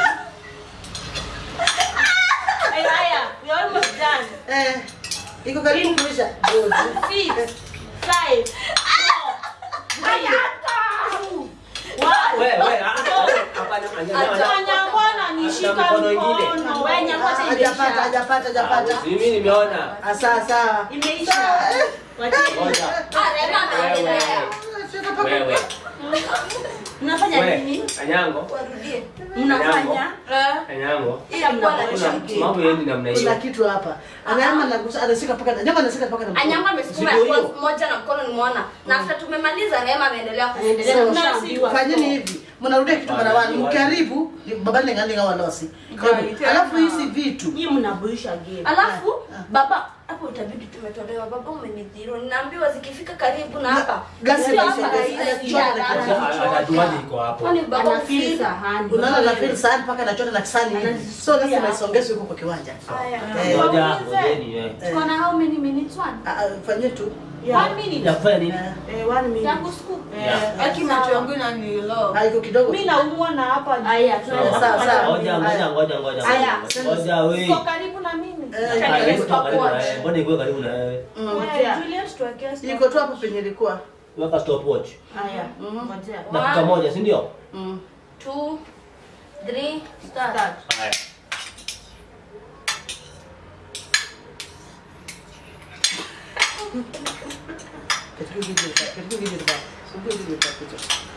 Speaker 2: Eh, haya, we are almost done.
Speaker 1: Eh, iko karibu kuisha.
Speaker 2: Six, five, four, three, two, one.
Speaker 3: Wewe wewe hapana
Speaker 2: Acha nyangwana nishika
Speaker 3: mkono ingine.
Speaker 2: mkono. Wewe nyangwa sasa
Speaker 1: Hajapata,
Speaker 2: imeisha.
Speaker 1: hajapata, hajapata.
Speaker 3: Mimi nimeona.
Speaker 1: Ah, sawa sawa.
Speaker 2: Imeisha. Wacheni.
Speaker 3: Ngoja.
Speaker 4: Ah, Rema ameendelea.
Speaker 3: Wewe.
Speaker 2: Mnafanya
Speaker 3: Wewe.
Speaker 2: nini?
Speaker 3: Anyango.
Speaker 4: Warudie.
Speaker 2: Mnafanya?
Speaker 3: Anyango.
Speaker 4: Hii hakuwa na
Speaker 3: Kuna
Speaker 4: shaki.
Speaker 3: mambo yendi namna
Speaker 1: Kuna
Speaker 3: hiyo.
Speaker 1: kitu hapa. Anaama anagusa anashika paka. Nyama anashika paka na mkono.
Speaker 4: Anyangwa amesukuma
Speaker 3: Zigo
Speaker 4: ya
Speaker 3: hiyo.
Speaker 4: kwanza moja na mkono nimeona. Na after tumemaliza Rema ameendelea
Speaker 2: Anaendelea
Speaker 4: kusukuma.
Speaker 2: kusukuma.
Speaker 1: Mnasi, fanyeni hivi mnarudia kitu mara wani mkaribu babani ngalinga wanosi alafu hizi vitu
Speaker 2: Nyinyi mnabuisha game.
Speaker 4: Alafu baba hapo itabidi tumetolewa. Baba umenidhiro. Ninaambiwa zikifika karibu na hapa.
Speaker 1: Gasi
Speaker 4: sio
Speaker 1: imeisha,
Speaker 4: hapa
Speaker 1: gasi.
Speaker 4: rahisi.
Speaker 1: Anachota na
Speaker 4: Haraka.
Speaker 3: Atajuaje iko hapo?
Speaker 4: Kwani baba
Speaker 2: Anafeel
Speaker 4: ufeel?
Speaker 2: sahani.
Speaker 1: unaona na feel sahani paka nachota na kisani hivi so lazima isongezwe huko kwa kiwanja
Speaker 4: Haya.
Speaker 1: Eh,
Speaker 3: Ngoja, ngojeni eh.
Speaker 1: eh,
Speaker 4: Tuko na how many minutes one?
Speaker 1: ah, ah, fanyie tu
Speaker 2: Yeah.
Speaker 4: One minute.
Speaker 3: Ya kufanya nini?
Speaker 1: Eh,
Speaker 2: Eh, one minute.
Speaker 4: Yangu scoop.
Speaker 3: Yeah.
Speaker 5: Aki macho yangu inanilo.
Speaker 1: ah, iko kidogo
Speaker 2: Mimi naumwa na hapa.
Speaker 4: Haya, tuende
Speaker 1: Sawa, sawa.
Speaker 3: Ngoja, ngoja, ngoja, ngoja.
Speaker 4: Aya.
Speaker 3: Ngoja wewe.
Speaker 2: Uko karibu na mimi.
Speaker 1: Eh,
Speaker 3: Ah,
Speaker 4: Chinese
Speaker 3: hebu toka karibu na
Speaker 4: stopwatch.
Speaker 3: wewe. Mbona iko karibu na wewe?
Speaker 1: Mm.
Speaker 2: Ngojea.
Speaker 4: Juliet tuwekee stop.
Speaker 1: iko tu hapo penye ilikuwa
Speaker 3: Weka stopwatch.
Speaker 2: Haya.
Speaker 1: Mhm.
Speaker 2: Ngojea.
Speaker 3: Dakika moja, si ndio?
Speaker 1: Mm.
Speaker 4: Two, three, start.
Speaker 2: Start.
Speaker 3: Haya.
Speaker 1: katika video katika video katika video katika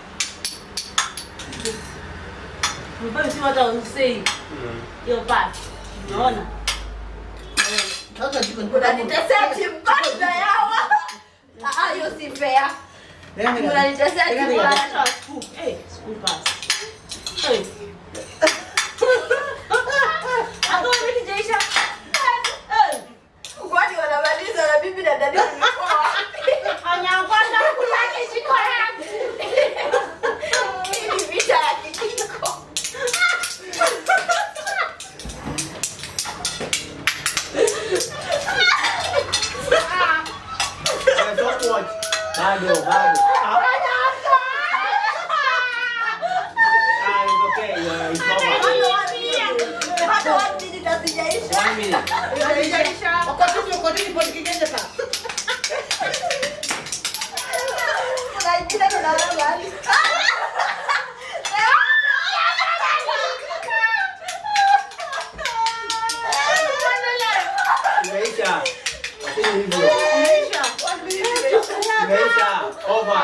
Speaker 2: Mbona si watu usei hiyo part. Unaona?
Speaker 1: sasa jiko ni
Speaker 4: Unanitesea kimbanda yawa. Ah, ah, hiyo si fair. Unanitesea kimbanda.
Speaker 2: Hata scoop. Eh, scoop pass. Eh. Hapo mimi jaisha. Eh.
Speaker 4: Kwani wanamaliza na bibi na dada walikuwa wapi?
Speaker 2: Anyangwana kula kijiko yangu.
Speaker 4: Hii ni vita ya kijiko.
Speaker 3: Stopwatch. Bado, bado. Ah, it's okay. Yeah, it's over.
Speaker 4: Bado one minute. Bado one minute hazijaisha.
Speaker 3: One minute.
Speaker 1: wakati wakati ni kigenge pa
Speaker 4: Kuna ingine tunalala.
Speaker 3: Imeisha. Lakini hivyo. Imeisha. Over.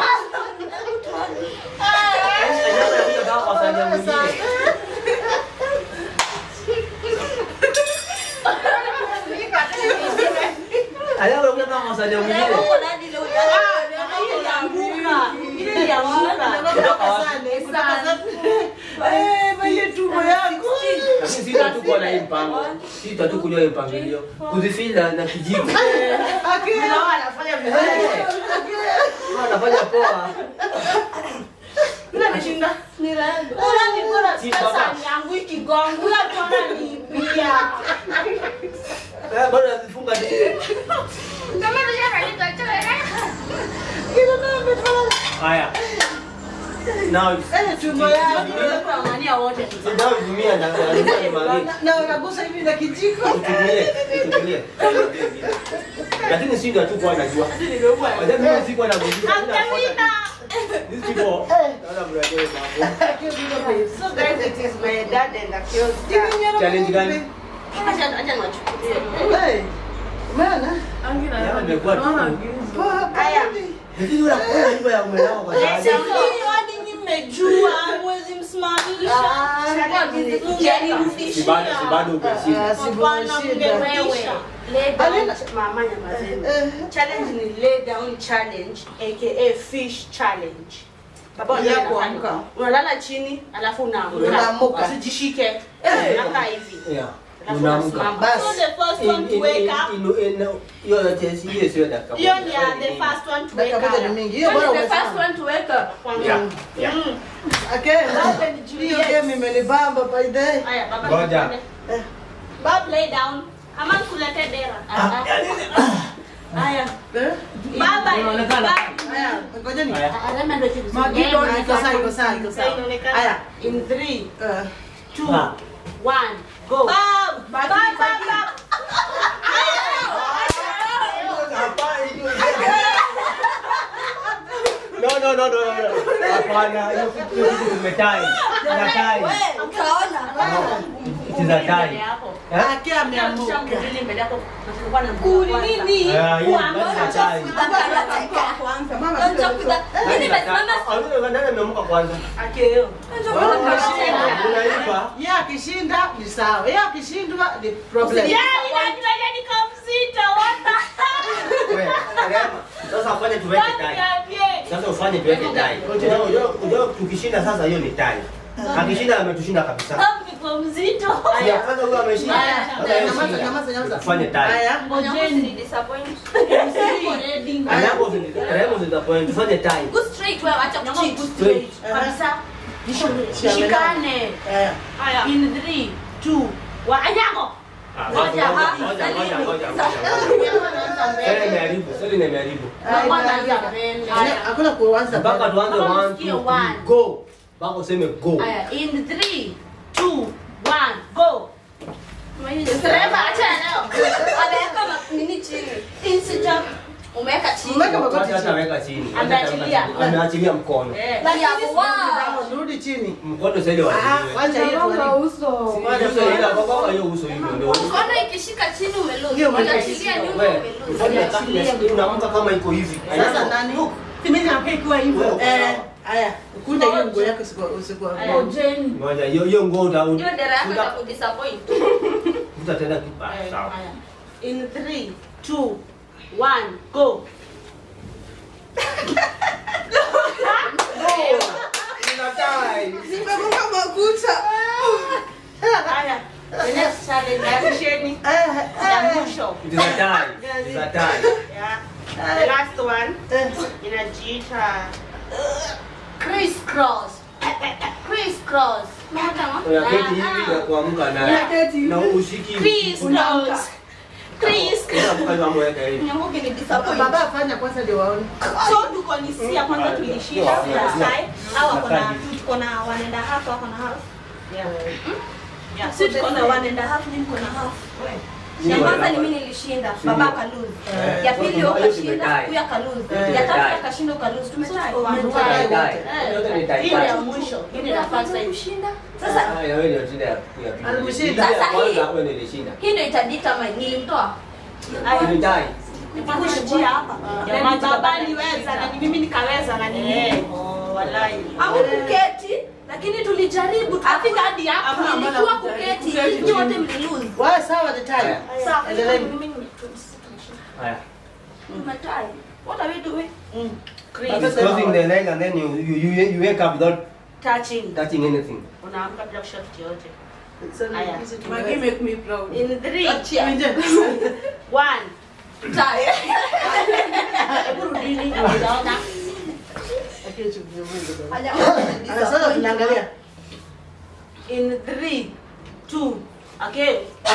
Speaker 3: Anyango anakuja kama kwa sahani mwingine. Anyango anakuja kama kwa sahani mwingine.
Speaker 4: Uko nani leo?
Speaker 2: Ilianguka. Ile ilianguka.
Speaker 3: Kutoka wapi?
Speaker 1: eh mwenye tumbo yangu
Speaker 3: Lakini sisi hatukuwa na hii mpango. Sisi hatukujua hii mpangilio. Kuzifeel na na kijiko.
Speaker 1: akira
Speaker 2: anafanya vizuri.
Speaker 3: Eh. Anafanya poa.
Speaker 2: Yule ameshinda. Ni rangi. Ula ni bora
Speaker 3: Si
Speaker 2: pesa
Speaker 3: baba.
Speaker 2: yangu ikigongo. Ula tuona ni pia.
Speaker 3: Eh, bado anazifunga tu. Haya. Now it's
Speaker 1: eh tumbo yangu
Speaker 2: Tunaangania wote tu.
Speaker 3: Sasa uzimia na alikuwa ni mali.
Speaker 1: na unagusa hivi na kijiko
Speaker 3: Utulie, utulie. Lakini sisi ndio hatukuwa tunajua. Wacha mimi sikuwa na kujua. These people. Naona mnajua mambo.
Speaker 5: So guys, it is my dad and Akio's dad.
Speaker 3: Challenge gani?
Speaker 2: Acha acha niwachukulie.
Speaker 1: Eh, umeona
Speaker 3: Yaani imekuwa tu.
Speaker 5: Haya.
Speaker 3: Lakini unakuwa hivyo ya umelao kwa sababu.
Speaker 2: Hii hadi nyinyi mmejua mwezi msimamisha.
Speaker 3: Si bado si bado
Speaker 1: Ah,
Speaker 3: umeshinda.
Speaker 1: si
Speaker 2: Hapana,
Speaker 1: bullshit.
Speaker 2: mngewewe. lay down
Speaker 1: Alina-
Speaker 2: mama nyamazeni
Speaker 1: Eh.
Speaker 2: challenge ni lay down challenge aka fish challenge baba
Speaker 1: Ya
Speaker 2: unalala
Speaker 1: kuamka.
Speaker 2: pale. unalala chini alafu unaamka
Speaker 1: Unaamuka.
Speaker 2: usijishike
Speaker 1: Eh.
Speaker 2: unakaa hivi
Speaker 3: Yeah.
Speaker 2: alafu
Speaker 3: Unaamka.
Speaker 2: unasimama
Speaker 1: Bas.
Speaker 6: So the first
Speaker 3: In-
Speaker 6: one to
Speaker 3: in-
Speaker 6: wake
Speaker 3: in-
Speaker 6: up.
Speaker 3: in- in- hiyo yote si- hiyo sio dakika
Speaker 6: Hiyo
Speaker 3: moja.
Speaker 6: ni ya the first one to wake
Speaker 1: Dakika moja ni
Speaker 6: up.
Speaker 1: mingi. Hiyo
Speaker 2: When
Speaker 1: bora
Speaker 2: is the first
Speaker 1: umesimama.
Speaker 2: one to wake up
Speaker 3: Yeah. Yeah.
Speaker 2: Mm.
Speaker 1: Okay. Hiyo game imenibamba by the way.
Speaker 2: Haya, baba
Speaker 3: Ngoja.
Speaker 2: nipende.
Speaker 6: Bob lay down. Ama kulete dera.
Speaker 2: Ah, ah. Haya.
Speaker 1: Eh?
Speaker 6: Baba.
Speaker 3: Inaonekana.
Speaker 6: Baba.
Speaker 1: Haya, ngojeni.
Speaker 3: Haya.
Speaker 2: Ah, alama ndio kitu.
Speaker 1: Magido
Speaker 2: Game,
Speaker 1: iko sawa, iko sawa, iko
Speaker 6: Sasa
Speaker 1: sawa.
Speaker 6: inaonekana.
Speaker 1: Haya.
Speaker 2: in three
Speaker 1: eh,
Speaker 2: two
Speaker 3: Ah.
Speaker 2: one go
Speaker 6: Bob. Bob, Bob, Bob.
Speaker 3: No, no, no, no, no, no. Hapana, hiyo kitu hiyo kitu umetai. Unatai.
Speaker 4: Utaona.
Speaker 3: It is a tie.
Speaker 2: hapo
Speaker 3: Eh?
Speaker 1: Aki ameamuka.
Speaker 2: mbili mbele yako na tulikuwa na
Speaker 6: Kuli
Speaker 2: kwanza.
Speaker 6: nini?
Speaker 3: Ah, hiyo
Speaker 6: Kuamka.
Speaker 3: basi tie.
Speaker 1: Mama,
Speaker 4: Nitakuta. Mimi nimesimama
Speaker 3: Awili nani ameamka kwanza?
Speaker 2: Akeo.
Speaker 3: Unaipa.
Speaker 1: Yeye akishinda ni sawa. Yeye akishindwa ni problem.
Speaker 6: Yeah, ninajua niko mzito. What the hell?
Speaker 3: Wewe, Rema, Sasa ufanye tuweke
Speaker 6: Bob,
Speaker 3: tai.
Speaker 6: niambie.
Speaker 3: Sasa ufanye tuweke tai. Unajua unajua tukishinda sasa hiyo ni tai. Akishinda ametushinda kabisa.
Speaker 6: Bob, niko mzito.
Speaker 3: Ya kwanza huyo ameshinda.
Speaker 1: Haya,
Speaker 3: Sasa yeye
Speaker 1: nyamaza,
Speaker 3: shinda.
Speaker 1: nyamaza, nyamaza.
Speaker 3: Tufanye tai.
Speaker 1: Haya.
Speaker 2: Ngojeni disappoint.
Speaker 3: Alafu Remo zitapoint tufanye tai.
Speaker 4: Go straight wewe acha kucheat.
Speaker 3: Straight.
Speaker 2: Kabisa.
Speaker 1: Shikane.
Speaker 2: Shikane.
Speaker 1: Eh.
Speaker 6: Haya.
Speaker 2: In three, two, one. Anyango.
Speaker 3: Ah,
Speaker 2: Ngoja,
Speaker 3: ngoja,
Speaker 2: ha?
Speaker 3: ngoja, ngoja, ngoja, ngoja.
Speaker 2: Anaanza
Speaker 3: Sasa
Speaker 2: mbele.
Speaker 3: imeharibu, sasa imeharibu.
Speaker 2: Mama anaanza mbele.
Speaker 1: Haya, Hakuna kuanza.
Speaker 3: Mpaka tuanze
Speaker 2: Mpaka
Speaker 3: one,
Speaker 2: usikie
Speaker 3: two,
Speaker 2: one.
Speaker 3: three, go. Mpaka useme go.
Speaker 2: Haya, in three, two, one, go. Rema, acha leo.
Speaker 4: Ameweka ma- nini chini?
Speaker 2: Instant.
Speaker 4: Umeweka chini.
Speaker 1: Umeweka magoti
Speaker 3: Wacha hata
Speaker 1: chini.
Speaker 3: weka chini.
Speaker 2: Ameachilia.
Speaker 3: Ameachilia mkono.
Speaker 2: Eh.
Speaker 4: Like hapo, wow.
Speaker 1: Rudi chini.
Speaker 3: Mkono sasa ile
Speaker 1: Ah,
Speaker 3: wachilie.
Speaker 1: wacha hiyo tuwali.
Speaker 5: uso.
Speaker 3: Uso ile hapo kwa hiyo uso hivyo ndio.
Speaker 4: Mkono ikishika chini umelose.
Speaker 1: Hiyo
Speaker 4: Ukiachilia nyuma
Speaker 3: Wewe,
Speaker 4: umelose.
Speaker 3: ufanye kama unaamka kama iko hivi.
Speaker 1: Sasa nani?
Speaker 2: Mimi nakaa ikiwa hivyo.
Speaker 3: Wewe,
Speaker 1: Eh, haya. Kunja hiyo nguo yako usiku usiku.
Speaker 2: Ngojeni.
Speaker 3: Ngoja hiyo hiyo nguo uta
Speaker 4: Hiyo dera yako
Speaker 3: uta-
Speaker 4: itakudisappoint.
Speaker 3: utatenda kipa.
Speaker 2: Eh,
Speaker 3: Sawa.
Speaker 2: haya. In three, two, one, go.
Speaker 5: Nimegonga makuta.
Speaker 2: Haya. The next challenge yakisheni
Speaker 1: Eh,
Speaker 2: ya
Speaker 1: eh.
Speaker 2: mwisho.
Speaker 3: It is a tie. It is a tie.
Speaker 2: Yeah. The last one
Speaker 1: Eh.
Speaker 2: inajiita
Speaker 4: Criss cross. Criss cross. Mahakama.
Speaker 3: Unaketi hivi na kuamka na
Speaker 5: Unaketi hivi.
Speaker 3: na ushiki.
Speaker 6: Chris knows. Chris.
Speaker 3: Unaamka hivi ambapo yake hivi.
Speaker 4: Nyanguki ni disappoint.
Speaker 1: Baba afanya kwanza ndio waone.
Speaker 6: So tuko ni sia kwanza tulishinda
Speaker 3: Yeah.
Speaker 6: last time. Au wako na
Speaker 3: Yeah.
Speaker 6: tuko na one and a half wako na half.
Speaker 2: Yeah.
Speaker 6: Yeah, so tuko na one and a half, nyinyi mko na half.
Speaker 4: Ya kwanza ni mimi nilishinda, baba akalose.
Speaker 3: Eh,
Speaker 4: Ya pili
Speaker 3: so
Speaker 4: wewe
Speaker 3: hiyo
Speaker 4: ukashinda,
Speaker 3: tumetie.
Speaker 4: huyu akalose.
Speaker 1: Eh,
Speaker 4: Ya tatu
Speaker 3: tumetie.
Speaker 4: akashinda ukalose. Tumetie.
Speaker 3: Tie, tie. Yote ni tie.
Speaker 2: Hii ni ya mwisho. Hii ni ya first time.
Speaker 4: kushinda. Sasa
Speaker 3: Ah, ya wewe ndio shida ya ya pili.
Speaker 1: Alikushinda.
Speaker 3: Ile ya
Speaker 4: Sasa
Speaker 3: kwanza
Speaker 4: hii-
Speaker 3: wewe ndio ilishinda.
Speaker 4: hii ndio itadetermine nilimtoa.
Speaker 3: Ni tie.
Speaker 6: Nikushia hapa.
Speaker 2: Ya
Speaker 6: Na
Speaker 2: maji
Speaker 6: baba
Speaker 2: baba
Speaker 6: aliweza na ni mimi nikaweza na ni
Speaker 2: Eh,
Speaker 6: mimi.
Speaker 2: oh, wallahi.
Speaker 4: Au kuketi, lakini tulijaribu tukafika hadi hapa.
Speaker 5: Hakuna maana
Speaker 4: Ilikuwa
Speaker 5: kujaribu.
Speaker 4: kuketi,
Speaker 5: Kuketi
Speaker 4: nyinyi wote mlilose.
Speaker 1: Wewe sawa the time.
Speaker 3: Haya.
Speaker 4: Sawa.
Speaker 1: Endeleeni.
Speaker 6: Mimi ni
Speaker 3: Haya.
Speaker 4: Tumetie. What are we doing?
Speaker 2: Chris,
Speaker 3: Closing the leg and then you you you, you wake up without
Speaker 2: touching.
Speaker 3: touching anything.
Speaker 2: Unaamka bila kushika kitu yote.
Speaker 1: Sasa
Speaker 2: Haya.
Speaker 1: hizi tu-
Speaker 5: Maggie make me proud.
Speaker 2: In three,
Speaker 1: Nje.
Speaker 2: one.
Speaker 4: Tie.
Speaker 2: Hebu rudini. Unaona?
Speaker 1: Lakini chukua Mungu bwana.
Speaker 4: Haja-
Speaker 1: Ah, Sasa tunaangalia.
Speaker 2: In three, two, okay.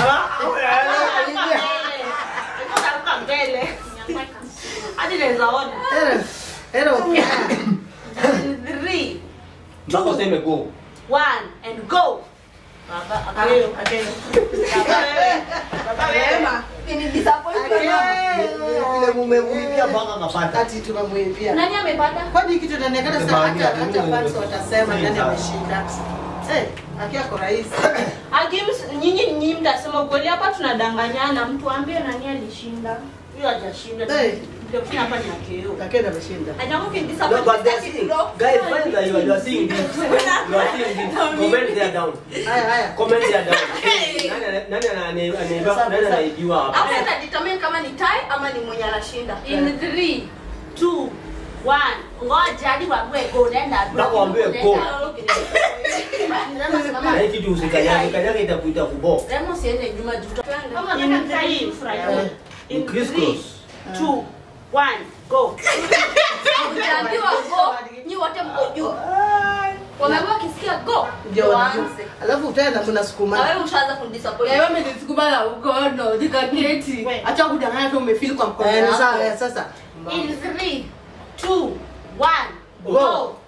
Speaker 2: Unaruka mbele. Hadi naweza ona.
Speaker 1: Hello. Hello.
Speaker 2: In three,
Speaker 3: Mpaka useme go.
Speaker 2: one, and go. Baba, okay.
Speaker 1: Okay.
Speaker 2: Baba wewe. Baba wewe.
Speaker 4: Ni disappointment.
Speaker 3: Vile mumemwibia mpaka akapata.
Speaker 1: Ati tunamwimbia.
Speaker 4: Nani amepata?
Speaker 1: Kwani kitu inaonekana sasa
Speaker 3: Sema,
Speaker 1: hata
Speaker 3: ndio,
Speaker 1: hata fans
Speaker 3: ndio.
Speaker 1: watasema nani
Speaker 3: Ndio.
Speaker 1: ameshinda. Eh, akiwa kwa rais.
Speaker 6: Akims, nyinyi nyinyi mtasema ukweli hapa tunadanganyana, mtu ambie nani alishinda.
Speaker 2: Huyo hajashinda.
Speaker 1: Eh,
Speaker 2: Ndio kufanya hapa ni akeo.
Speaker 1: Lakini ameshinda.
Speaker 4: Anyango can
Speaker 3: No,
Speaker 4: disappoint
Speaker 3: but they're
Speaker 4: Mr.
Speaker 3: seeing,
Speaker 4: Kiplo.
Speaker 3: guys, find that you are, you are seeing this. You are seeing this. Comment there down.
Speaker 1: Haya haya.
Speaker 3: Comment there down. Nani ana- nani ana- ane- anaiba- nani anaibiwa hapa?
Speaker 4: Hapo sasa determine kama ni tie ama ni mwenye anashinda.
Speaker 2: In 3 2 1 ngoja hadi waambie go nenda.
Speaker 3: Mpaka waambie go.
Speaker 2: Remo simama.
Speaker 3: Na hii kitu usikanyage, kanyage itakuita kubo.
Speaker 2: Remo siende nyuma juu.
Speaker 4: Kama
Speaker 2: In
Speaker 4: nataka
Speaker 2: 3
Speaker 1: Eh.
Speaker 2: in
Speaker 3: Criss
Speaker 2: 3
Speaker 3: cross.
Speaker 2: 2 1 go.
Speaker 4: Ukiambiwa go, nyi wote mko juu. Wameambiwa wakisikia go,
Speaker 1: Ndio
Speaker 4: ndio
Speaker 1: wanajua.
Speaker 4: waanze.
Speaker 1: Alafu utaenda
Speaker 4: Na
Speaker 1: mnasukuma.
Speaker 4: wewe ushaanza kundisappoint.
Speaker 5: Wewe umenisukuma na ukono nikaketi.
Speaker 2: We.
Speaker 5: Acha kudanganya tu umefeel kwa mkono
Speaker 1: Eh, ni sawa
Speaker 5: wako.
Speaker 1: eh, sasa.
Speaker 2: In 3 2 1
Speaker 1: Go.
Speaker 2: go.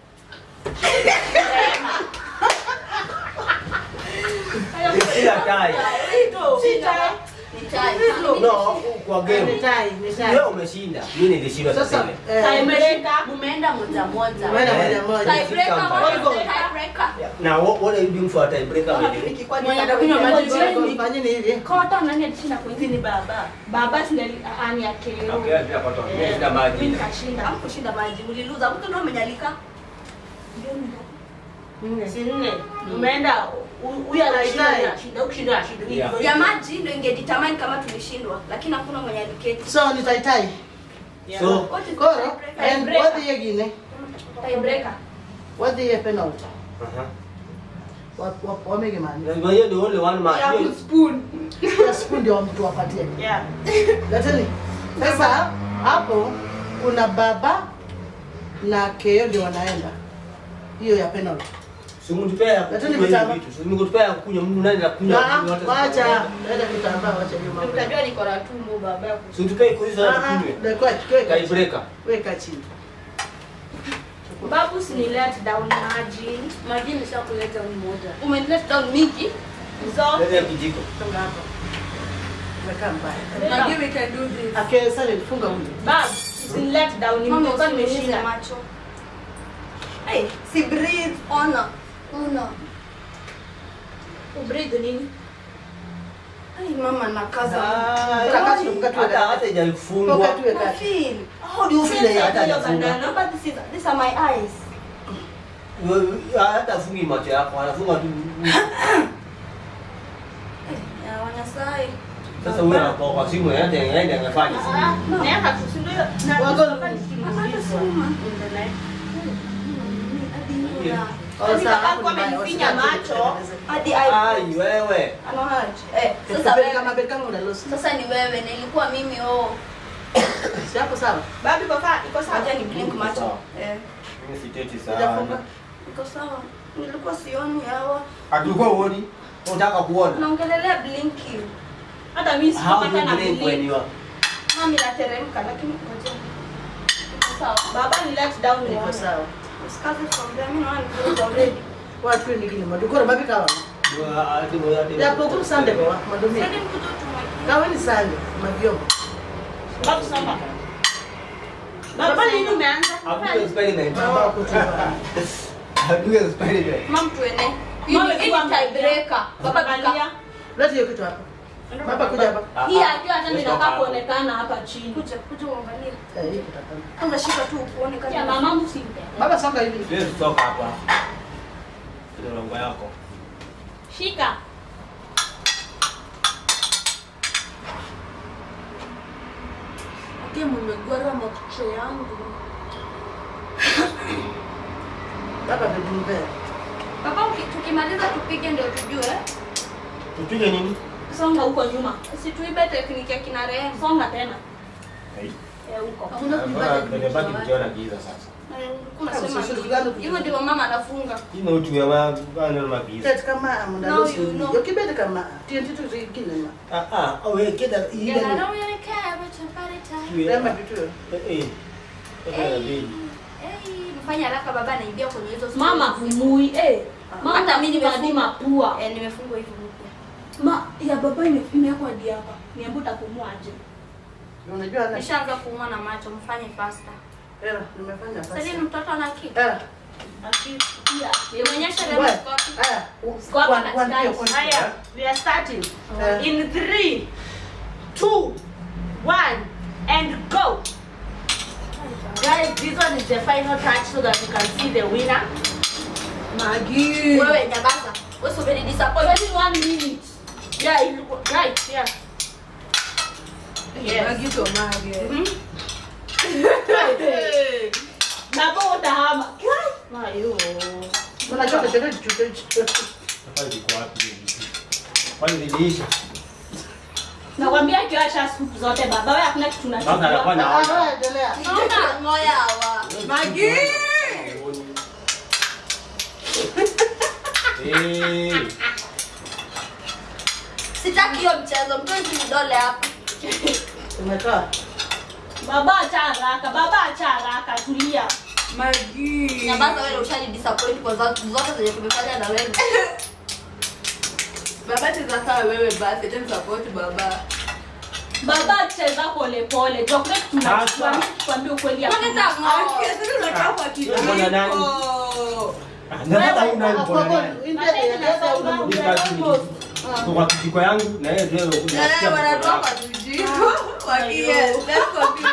Speaker 3: Sila tai.
Speaker 4: Ni tie.
Speaker 3: No, kwa
Speaker 1: Ni
Speaker 3: game.
Speaker 1: tai, ni tai.
Speaker 3: Wewe umeshinda. Mimi nilishinda
Speaker 1: Sasa
Speaker 3: sasa ile.
Speaker 1: eh,
Speaker 2: Tiebreaker. Mumeenda moja moja.
Speaker 1: Umeenda
Speaker 3: Eh.
Speaker 1: moja moja.
Speaker 4: Tiebreaker,
Speaker 3: Sika
Speaker 4: what is
Speaker 1: mbaya.
Speaker 4: the tiebreaker?
Speaker 3: Now what, what are you doing for a tiebreaker wedding?
Speaker 5: Mwenye atakunywa maji chini.
Speaker 1: Fanyeni hivi.
Speaker 2: Kota nani alishinda pointi ni baba. Baba si ndiye ani yake.
Speaker 3: Okay, pia kwa toa. Mimi sina maji.
Speaker 2: Mimi nikashinda.
Speaker 4: Hamkushinda maji, mliluza. Mtu ndio amenyalika.
Speaker 2: Si nne. Umeenda hu- huyu anashinda
Speaker 1: Dai, dai.
Speaker 2: anashinda, ukishinda anashinda.
Speaker 3: Yeah.
Speaker 2: Hivyo
Speaker 4: Ya
Speaker 2: hivyo.
Speaker 4: maji ndio ingedetermine kama tulishindwa, lakini hakuna mwenye aliketi.
Speaker 1: So ni tai tai.
Speaker 2: Yeah.
Speaker 3: So,
Speaker 4: What is the
Speaker 1: Koro.
Speaker 4: tiebreaker?
Speaker 1: And what the yegine?
Speaker 2: Tiebreaker.
Speaker 1: What the penalty?
Speaker 3: uh-huh.
Speaker 1: Wa- wa- Wamege mani.
Speaker 3: Na hiyo ndio only one match.
Speaker 5: Ya
Speaker 3: Hiyo-
Speaker 5: spoon.
Speaker 1: Ya spoon ndio mtu wapatie.
Speaker 2: Yeah.
Speaker 1: Leteni. Sasa hapo kuna baba na keo ndio wanaenda. Hiyo ya penalty.
Speaker 3: Si mtupea
Speaker 1: Lakini
Speaker 3: kunywa
Speaker 1: vitama.
Speaker 3: hivi vitu. Si mtupea kunywa mtu nani anakunywa
Speaker 1: Ah,
Speaker 3: kunywa hata-
Speaker 1: Wacha. Enda kitambaa wacha hiyo mambo.
Speaker 2: Utajua niko na tumbo baba yako.
Speaker 3: Si mtupea kuuliza
Speaker 1: Ah,
Speaker 3: hata
Speaker 1: ah,
Speaker 3: kunywe.
Speaker 1: ndio kwa weka chini.
Speaker 3: Tiebreaker.
Speaker 1: Weka chini.
Speaker 2: Babu si ni let down maji. Maji nishakuleta ni moja.
Speaker 4: Umenilet down mingi.
Speaker 2: So,
Speaker 3: Leta kijiko.
Speaker 1: Songa hapa. Weka mbaya.
Speaker 5: Maybe we can do this.
Speaker 1: Ake sasa funga huyu.
Speaker 2: babu si ni let down ni
Speaker 4: Mama
Speaker 2: mtoka
Speaker 4: usiumize
Speaker 2: nimeshinda.
Speaker 4: macho. Hey, si breathe. Ona. Ona.
Speaker 2: Ubreathe nini?
Speaker 4: Ay, mama nakaza.
Speaker 3: Ah,
Speaker 1: Kaka tu, kaka tu.
Speaker 3: Hata hata haijafungwa.
Speaker 1: Poka tu
Speaker 4: Na
Speaker 1: weka.
Speaker 4: feel.
Speaker 3: How do you feel like hata hajafunga?
Speaker 4: No, but this is these are my eyes.
Speaker 3: Wewe- hata afungi macho yako, anafunga tu.
Speaker 4: Ya wanasai.
Speaker 3: Sasa huyu anakuwa kwa simu yake yeye angefanya.
Speaker 2: Ah, naweka tu si ndio? Na
Speaker 1: Wago-
Speaker 2: nikiulizwa. Endelea.
Speaker 4: Hadi nuna.
Speaker 1: Oh,
Speaker 2: Yaani
Speaker 1: sawa,
Speaker 2: kaka
Speaker 1: hapo
Speaker 2: kwa
Speaker 1: ni mbaya.
Speaker 2: amenifinya
Speaker 1: Wasitaki
Speaker 2: macho.
Speaker 1: kutengeneza.
Speaker 4: Hadi eye.
Speaker 3: Ai wewe.
Speaker 4: Ano haji. Eh, sasa
Speaker 1: Sasa
Speaker 4: wewe.
Speaker 1: kama beka kama unalosi.
Speaker 4: Sasa ni wewe na ilikuwa mimi oh.
Speaker 1: Si hapo sawa.
Speaker 2: Babu iko sawa, iko sawa.
Speaker 4: Acha ni blink macho.
Speaker 3: Sawa.
Speaker 4: Eh,
Speaker 3: Mimi siteti
Speaker 1: Sijafunga.
Speaker 3: sana.
Speaker 4: iko sawa. Nilikuwa sioni hawa.
Speaker 3: Akilikuwa uoni, unataka kuona.
Speaker 4: Naongelelea blinking.
Speaker 2: Hata mimi
Speaker 3: How
Speaker 2: sikupata
Speaker 3: do
Speaker 2: na
Speaker 3: you blink when
Speaker 2: believe.
Speaker 3: you are
Speaker 4: Mami nateremka lakini ngoja. Iko sawa.
Speaker 2: Baba ni let down ni
Speaker 1: Niko sawa.
Speaker 4: Usikaze from there. Mimi naona niko already.
Speaker 1: Watu wengi ni madukoro mabika wa.
Speaker 3: you are ati moja ati.
Speaker 1: Ya pokum sande kwa madumi.
Speaker 4: Sasa mkuto tumwaki.
Speaker 1: Kawe ni sande mavyombo.
Speaker 2: Babu samba. Baba nini umeanza?
Speaker 3: Hapo experiment.
Speaker 1: Mama kutupa.
Speaker 3: Hapo experiment.
Speaker 4: Mama tuene. Hii
Speaker 2: Mama
Speaker 4: ni- hii
Speaker 2: ilikuwa
Speaker 4: ni tiebreaker. Baba
Speaker 2: Angalia.
Speaker 4: tuka.
Speaker 1: Leti hiyo kitu hapa. Baba kuja hapa.
Speaker 2: Hii ajua hata ninakaa kuonekana hapa chini.
Speaker 4: Kuja kuja uangalie.
Speaker 1: Eh, hii kitu hapa.
Speaker 4: Kwanza shika tu uone kama.
Speaker 2: Ya mama msimpe.
Speaker 1: Baba songa hivi.
Speaker 3: Let's talk hapa. Ndio longo yako.
Speaker 2: Shika.
Speaker 4: Ati mmegwara macho yangu.
Speaker 1: Baba bebumbe.
Speaker 4: Baba uki- tukimaliza tupige ndio tujue.
Speaker 3: Tupige nini?
Speaker 2: Songa huko nyuma.
Speaker 4: Situibe tekniki ya kina Rehema.
Speaker 2: Songa tena.
Speaker 3: Hai.
Speaker 2: Eh, huko.
Speaker 4: Hakuna kuiba tekniki
Speaker 3: Nimebaki
Speaker 4: ya
Speaker 3: kukiona giza sasa.
Speaker 4: Unasema
Speaker 1: Sisi tulikuwa
Speaker 4: hivyo ndivyo mama anafunga.
Speaker 3: Hii utu ya bana na magiza.
Speaker 1: Kati kama mnalosi.
Speaker 4: No, you know.
Speaker 1: Yo kibete kama TNT tu zingine ma.
Speaker 3: Ah ah, wewe kida hii
Speaker 4: Yeah, I
Speaker 3: ndio.
Speaker 4: don't really care about your body type.
Speaker 1: Rema vitu.
Speaker 3: Eh eh.
Speaker 4: Hey,
Speaker 3: Eh eh.
Speaker 4: hey, mfanye haraka baba anaingia kwenye hizo
Speaker 2: Mama
Speaker 4: stories.
Speaker 2: humui. Eh. Mama
Speaker 4: Hata mimi
Speaker 2: hadi
Speaker 4: nimefunga.
Speaker 2: mapua.
Speaker 4: Eh, nimefungwa hivi mpya.
Speaker 2: Ma ya baba ime- imewekwa hadi hapa. Niambie utapumuaje?
Speaker 1: Unajua na
Speaker 4: Nishaanza kuumwa na macho, mfanye faster.
Speaker 1: era nimefanya
Speaker 4: Sasa
Speaker 1: basi.
Speaker 4: ni mtoto ana akili.
Speaker 1: Era.
Speaker 2: Akikia.
Speaker 4: Nionyeshe
Speaker 1: Wewe.
Speaker 4: Rehema Scott.
Speaker 1: Haya.
Speaker 2: Kwa hapa
Speaker 1: Kwa- kwa-
Speaker 2: katikati.
Speaker 1: kwa-
Speaker 2: Haya, we are starting.
Speaker 1: Eh.
Speaker 2: In three, two, one, and go. Guys, this one is the final touch so that you can see the winner.
Speaker 5: Magi.
Speaker 4: Wewe nyamaza. Wewe so very disappointed.
Speaker 2: Only one minute. Yeah, you, right, yeah. Yes.
Speaker 5: Magi to magi.
Speaker 6: Baba utahama.
Speaker 2: Mayo.
Speaker 1: Unajua kitendo hicho hicho.
Speaker 3: Safari iko wapi hiyo vitu? Kwani ziliisha?
Speaker 6: Nakwambia kiwasha siku zote baba, wewe hakuna kitu
Speaker 3: Sasa anakuwa
Speaker 6: unachukua.
Speaker 3: na
Speaker 1: Ah, wewe endelea.
Speaker 4: Naona ngoya hawa.
Speaker 5: Magi.
Speaker 3: Eh.
Speaker 4: Sitaki hiyo mchezo. Mtoe vidole hapa.
Speaker 1: Umekaa.
Speaker 6: Baba acha haraka, baba acha haraka, tulia.
Speaker 5: Magi.
Speaker 4: Nyamaza wewe ushani disappoint kwa zote zote zenye tumefanya na wewe.
Speaker 5: Baba cheza sawa wewe basi, tena support baba.
Speaker 6: Baba cheza pole pole. Ndio kuna kitu unachukua, mimi nikwambie ukweli ya.
Speaker 4: Mbona
Speaker 5: Magi,
Speaker 4: tamo?
Speaker 5: sasa unakaa kwa
Speaker 3: Mbona nani?
Speaker 5: kijiko.
Speaker 3: Ah, na sasa huna
Speaker 1: Ah,
Speaker 3: yuko
Speaker 1: kwa
Speaker 3: na
Speaker 1: kweli,
Speaker 3: nani?
Speaker 1: India inaweza una-
Speaker 3: Mimi kazi ni Kwa kwa kijiko yangu na yeye ndio
Speaker 5: Eh,
Speaker 3: kuja.
Speaker 5: wanatoa kwa kijiko. Magi, yes, let's continue.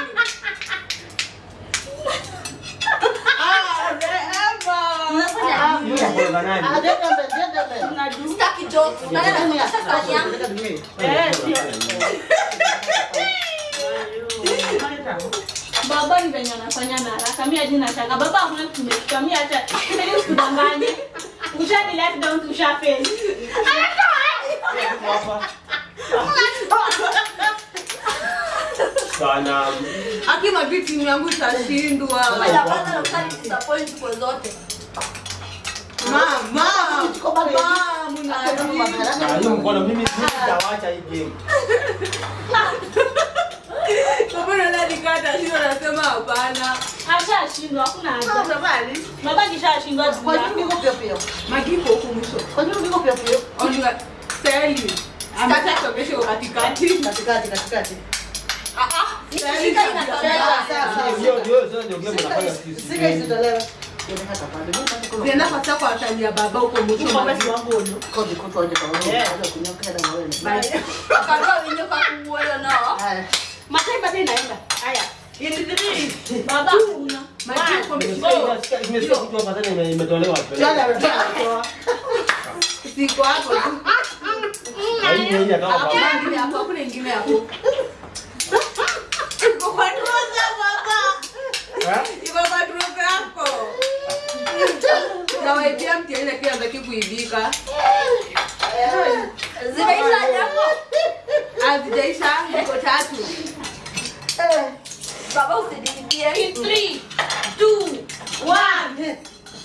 Speaker 5: Ah, Rehema.
Speaker 1: Ah,
Speaker 3: Mimi nakuwa nani?
Speaker 1: ah, gentlemen, gentlemen.
Speaker 2: Unajua?
Speaker 4: Sitaki jokes. Nani anataka sasa yangu?
Speaker 2: Eh, sio.
Speaker 6: Baba ni venye anafanya na haraka. Mimi hadi nataka baba hakuna kitu nimechukua. Mimi hata mimi sikudanganye. Ushani let down to shafe.
Speaker 3: Sana.
Speaker 5: Aki Magi, timu yangu itashindwa.
Speaker 4: Nyamaza na ushani disappoint kwa zote.
Speaker 5: Mama,
Speaker 1: Kijiko bado
Speaker 5: mama,
Speaker 1: Hakuna
Speaker 5: mnajua.
Speaker 1: mabaraka.
Speaker 3: Ah, hiyo mkono mimi sitawacha hii game.
Speaker 5: Baba unaona nikata shida nasema hapana.
Speaker 6: Ashashindwa, hakuna haja. Baba kishashindwa juu
Speaker 1: Kwa nini
Speaker 6: yako.
Speaker 1: niko pia pia?
Speaker 5: Magi iko huku mwisho.
Speaker 1: Kwa nini niko pia pia?
Speaker 5: Only Sally. Ambaye sokesho katikati.
Speaker 1: Katikati, katikati.
Speaker 4: Ah ah. Nikishika inatolewa.
Speaker 3: Hiyo ndio sasa ndio game unafanya sisi.
Speaker 1: Sika isitolewa. Ndio hata pale. Mimi nataka
Speaker 5: Zienda kwa sako atania baba huko mwisho.
Speaker 2: Uko
Speaker 5: Magi.
Speaker 2: basi wangu ono.
Speaker 1: kodi kutoje kwa wewe.
Speaker 2: Yeah.
Speaker 1: Ndio kunyoka na wewe.
Speaker 4: Akarua winyo kakuoyo nao.
Speaker 1: Haya.
Speaker 2: Matai bado inaenda. Haya. In three.
Speaker 6: Baba hakuna.
Speaker 5: Magi uko
Speaker 3: Nimesikia
Speaker 5: mwisho.
Speaker 3: nimesikia kitu hapa sana ime- imetolewa pale.
Speaker 1: Jana ametoa.
Speaker 5: Siko hapo tu.
Speaker 3: Na hii hii atoka kwa.
Speaker 5: Hakuna ingine hapo, hakuna ingine hapo. Iko kwa trouser baba.
Speaker 3: Eh?
Speaker 5: Iko kwa trouser yako. Nawaibia mtihani lakini hataki kuibika.
Speaker 4: Zimeisha yako.
Speaker 5: Hazijaisha, iko tatu.
Speaker 4: Baba usididie.
Speaker 6: In three, two, one.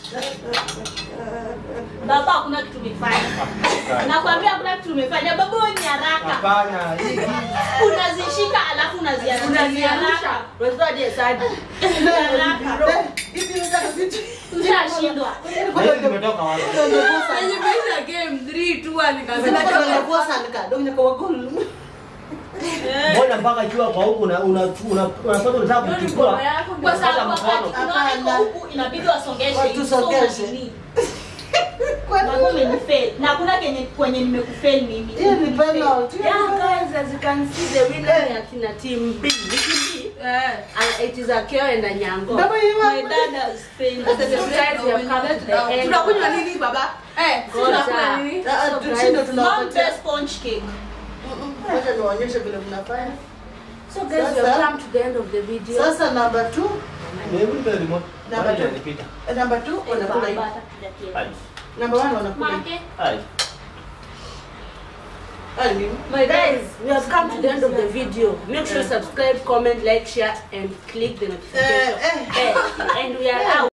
Speaker 6: Baba hakuna kitu umefanya. Nakwambia hakuna kitu umefanya. Baba wewe ni haraka.
Speaker 3: Hapana. hii-
Speaker 6: Unazishika alafu unaziarusha.
Speaker 2: Unaziarusha. Unajua hadi hesabu.
Speaker 6: Haraka.
Speaker 1: Hivi unataka vitu.
Speaker 6: Ushashindwa.
Speaker 3: Na hii zimetoka wapi?
Speaker 5: Nimeisha game 3 2 1
Speaker 1: Zinatoka
Speaker 5: nikasema
Speaker 1: na kwa sana ka. Ndio nyako gol.
Speaker 3: Mbona mpaka ikiwa kwa huku una una una unapata unataka kuchukua.
Speaker 6: Kwa sababu
Speaker 3: Unapata
Speaker 6: wakati
Speaker 3: mkono.
Speaker 6: unaona iko huku inabidi wasongeshe.
Speaker 1: Watu
Speaker 6: hivi, so
Speaker 1: songeshe.
Speaker 6: unanini. Baba umenifail. Na hakuna kenye kwenye nimekufail mimi.
Speaker 1: Hiyo ni penalty.
Speaker 2: Yeah, guys, as you can see, the winner ni akina team B. Ni team B.
Speaker 5: eh
Speaker 2: And it is Akeo and Anyango.
Speaker 1: Baba hiyo.
Speaker 6: My dad has failed.
Speaker 2: After the guys, we have come to the end.
Speaker 5: tunakunywa nini baba? Eh, tunakunywa
Speaker 2: Ngoja.
Speaker 5: nini?
Speaker 1: Ah,
Speaker 2: So,
Speaker 1: tushindo
Speaker 2: guys,
Speaker 6: Mom
Speaker 1: tunawapatia.
Speaker 6: best sponge cake.
Speaker 1: Wacha niwaonyeshe vile mnafanya.
Speaker 2: So guys, we have
Speaker 1: Sasa-
Speaker 2: come to the end of the video.
Speaker 1: Sasa namba 2,
Speaker 3: Hebu nipe remote.
Speaker 1: Namba
Speaker 3: Bado
Speaker 1: two.
Speaker 3: inanipita.
Speaker 1: namba 2 wanakula hivi.
Speaker 3: Hai.
Speaker 1: Namba 1 wanakula hivi.
Speaker 6: Make.
Speaker 3: Hai.
Speaker 1: Hadi nini?
Speaker 2: My guys, we have come to the end of the video. Make sure you subscribe, comment, like, share, and click the notification.
Speaker 1: Eh, eh.
Speaker 2: bell. And we are out.